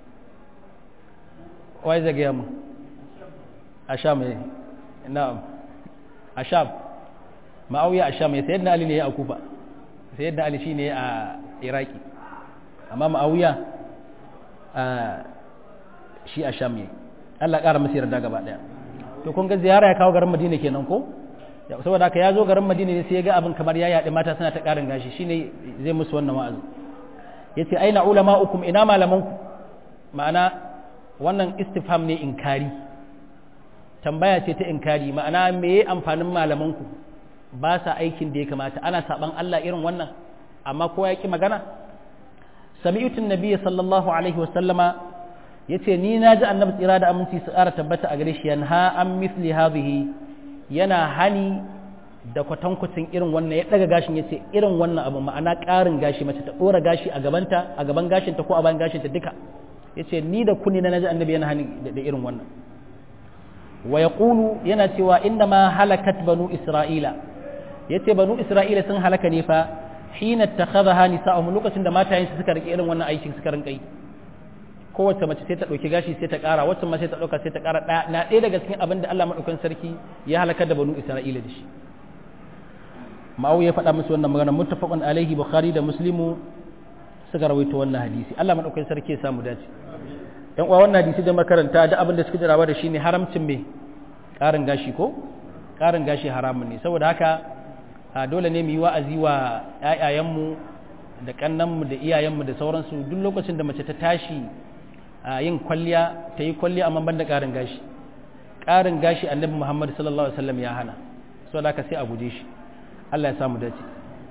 Speaker 1: waye zai gaya mu a sham ne na'am a sham ma'auya a sham ya sayyidina ali ne ya akufa sayyidina ali shine a iraki amma ma'auya a shi a sham ne Allah ƙara masa yarda gaba daya to kun ga ziyara ya kawo garin madina kenan ko saboda haka ya zo garin madina ne sai ya ga abin kamar ya yaɗi mata suna ta ƙarin gashi shine zai musu wannan wa'azi ya ce aina ulama'ukum ina malamanku ma'ana wannan istifham ne inkari tambaya ce ta inkari ma'ana me amfanin malamanku ba sa aikin da ya kamata ana saban Allah irin wannan amma kowa ya ki magana sami'utun nabiyyi sallallahu alaihi wa sallama yace ni na ji annabi tsira da aminci su ƙara tabbata a gare shi yanha an misli hadhihi yana hani da kwatankwacin irin wannan ya daga gashin ya ce irin wannan abu ma'ana ƙarin gashi mace ta ɗora gashi a gabanta a gaban gashinta ko a bayan gashinta duka ya ce ni da kunni na naji annabi yana hani da irin wannan wa ya yana cewa inda ma halakat banu isra'ila ya ce banu isra'ila sun halaka ne fa hina ta kaza ha nisa'ahum lokacin da matayensu suka rike irin wannan aikin suka rinka yi kowace mace sai ta ɗauki gashi sai ta ƙara wacce ma sai ta ɗauka sai ta ƙara na ɗaya daga cikin abin da Allah maɗaukan sarki ya halakar da banu Isra'ila da shi ma'au ya faɗa musu wannan magana muttafaqun alaihi bukhari da muslimu suka rawaito wannan hadisi Allah maɗaukan sarki ya samu dace yan uwa wannan hadisi da makaranta da abin da suka jarawa da shi ne haramcin me ƙarin gashi ko ƙarin gashi haramun ne saboda haka dole ne mu yi wa'azi wa ƴaƴayenmu da kannanmu da iyayenmu da sauransu duk lokacin da mace ta tashi a yin kwalliya ta yi kwalliya amma ban da ƙarin gashi ƙarin gashi annabi muhammad sallallahu alaihi wasallam ya hana so da ka sai a guje shi allah ya samu dace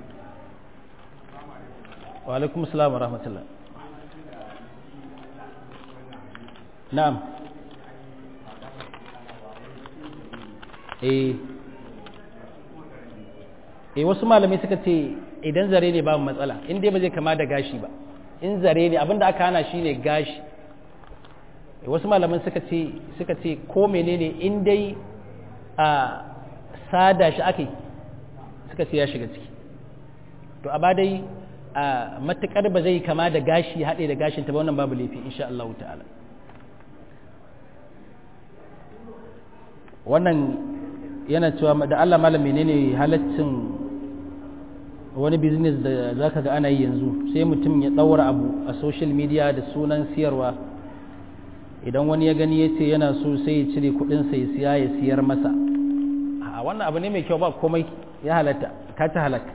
Speaker 1: wa alaikum salam wa rahmatullah na'am eh eh wasu malamai suka ce idan zare ne ba matsala in dai ba zai kama da gashi ba in zare ne abinda aka hana shi ne gashi wasu malaman suka ce suka ce ko menene in dai a sada shi ake suka ce ya shiga ciki to a dai a matukar ba zai kama da gashi haɗe da gashin ta ba wannan babu laifi insha Allah ta'ala wannan yana cewa da Allah malam menene halaccin wani business da zaka ga ana yi yanzu sai mutum ya daura abu a social media da sunan siyarwa idan wani ya gani ya ce yana so sai ya cire kudin sai siya ya siyar masa a wannan abu ne mai kyau ba komai ya halatta ka ta halaka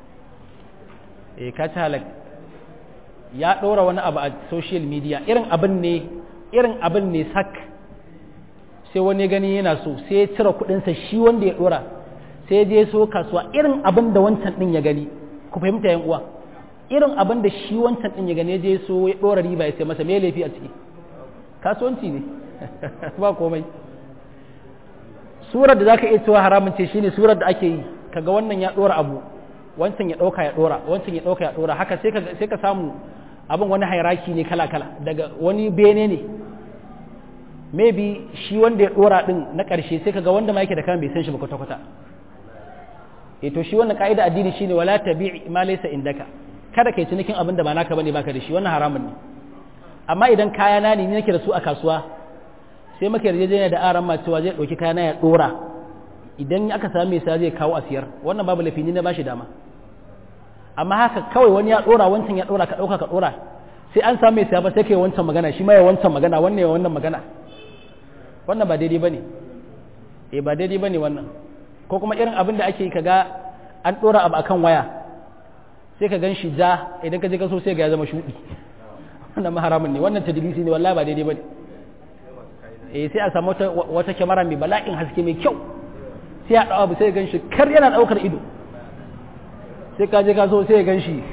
Speaker 1: eh ka ta halaka ya ɗora wani abu a social media irin abin ne irin abin ne sak sai wani gani yana so sai ya cire kudinsa shi wanda ya ɗora sai ya je so kasuwa irin abin da wancan ɗin ya gani ku fahimta yan uwa irin abin da shi wancan ɗin ya gani ya je so ya ɗora riba ya sai masa me laifi a ciki kasuwanci ne ba komai surar da zaka iya cewa haramun ce shine surar da ake yi kaga wannan ya ɗora abu wancan ya ɗauka ya ɗora wancan ya ɗauka ya ɗora haka sai ka samu abin wani hairaki ne kala-kala daga wani bene ne maybe shi wanda ya ɗora ɗin na ƙarshe sai kaga wanda ma yake da kan bai san shi ba kwata-kwata e to shi wannan ka'ida addini shine wala tabi ma laysa indaka kada kai cinikin abin da ba naka bane baka da shi wannan haramun ne amma idan kaya na ne nake da su a kasuwa sai muke yarjejeniya da aran ma cewa zai ɗauki kaya na ya ɗora idan aka samu mai sa zai kawo a siyar wannan babu lafi ni na bashi dama amma haka kawai wani ya dora wancan ya dora ka dauka ka dora sai an samu mai saya ba sai kai wancan magana shi ma ya wancan magana wannan ya wannan magana wannan ba daidai bane eh ba daidai bane wannan ko kuma irin abin da ake kaga an dora abu akan waya sai ka gan shi ja idan ka je ka so sai ga ya zama shudi wannan haramun ne wannan tadlisi ne wallahi ba daidai bane eh sai a samu wata wata kyamara mai bala'in haske mai kyau sai ya dawo abu sai ya gan shi kar yana daukar ido sai ka je ka so sai ya gan shi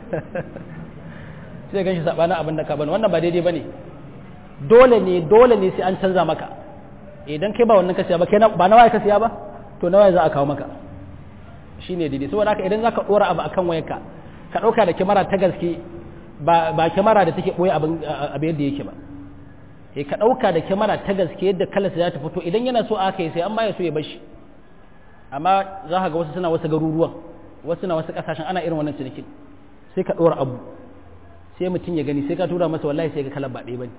Speaker 1: sai ya gan shi sabanin abin da ka bani wannan ba daidai bane dole ne dole ne sai an canza maka idan kai ba wannan ka siya ba kai ba nawa ka siya ba to nawa za a kawo maka shine daidai saboda haka idan zaka dora abu akan wayarka ka dauka da kyamara ta gaske ba ba kyamara da take boye abin abin yadda yake ba eh ka dauka da kyamara ta gaske yadda kalarsa za ta fito idan yana so aka yi sai amma ya so ya bashi amma za ka ga wasu suna wasu garuruwan wasu na wasu kasashen ana irin wannan cinikin sai ka ɗora abu sai mutum ya gani sai ka tura masa wallahi sai ka kalar ba ɗaya bane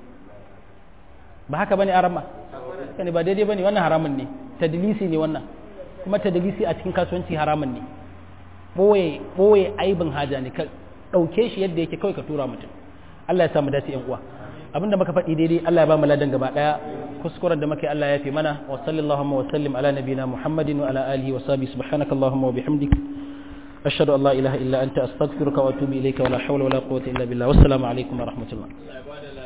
Speaker 1: ba haka bane arama ne ba daidai bane wannan haramun ne tadlisi ne wannan kuma tadlisi a cikin kasuwanci haramun ne boye boye aibin haja ne ka ɗauke shi yadda yake kawai ka tura mutum Allah ya samu dace yan uwa abinda muka faɗi daidai Allah ya ba mu ladan gaba ɗaya kuskuren da muke Allah ya fi mana wa sallallahu wa sallim ala nabina Muhammadin wa ala alihi wa sahbihi subhanaka allahumma wa bihamdik ashhadu an la ilaha illa anta astaghfiruka wa atubu ilayka wa la hawla wa la quwwata illa billah wassalamu alaikum wa rahmatullah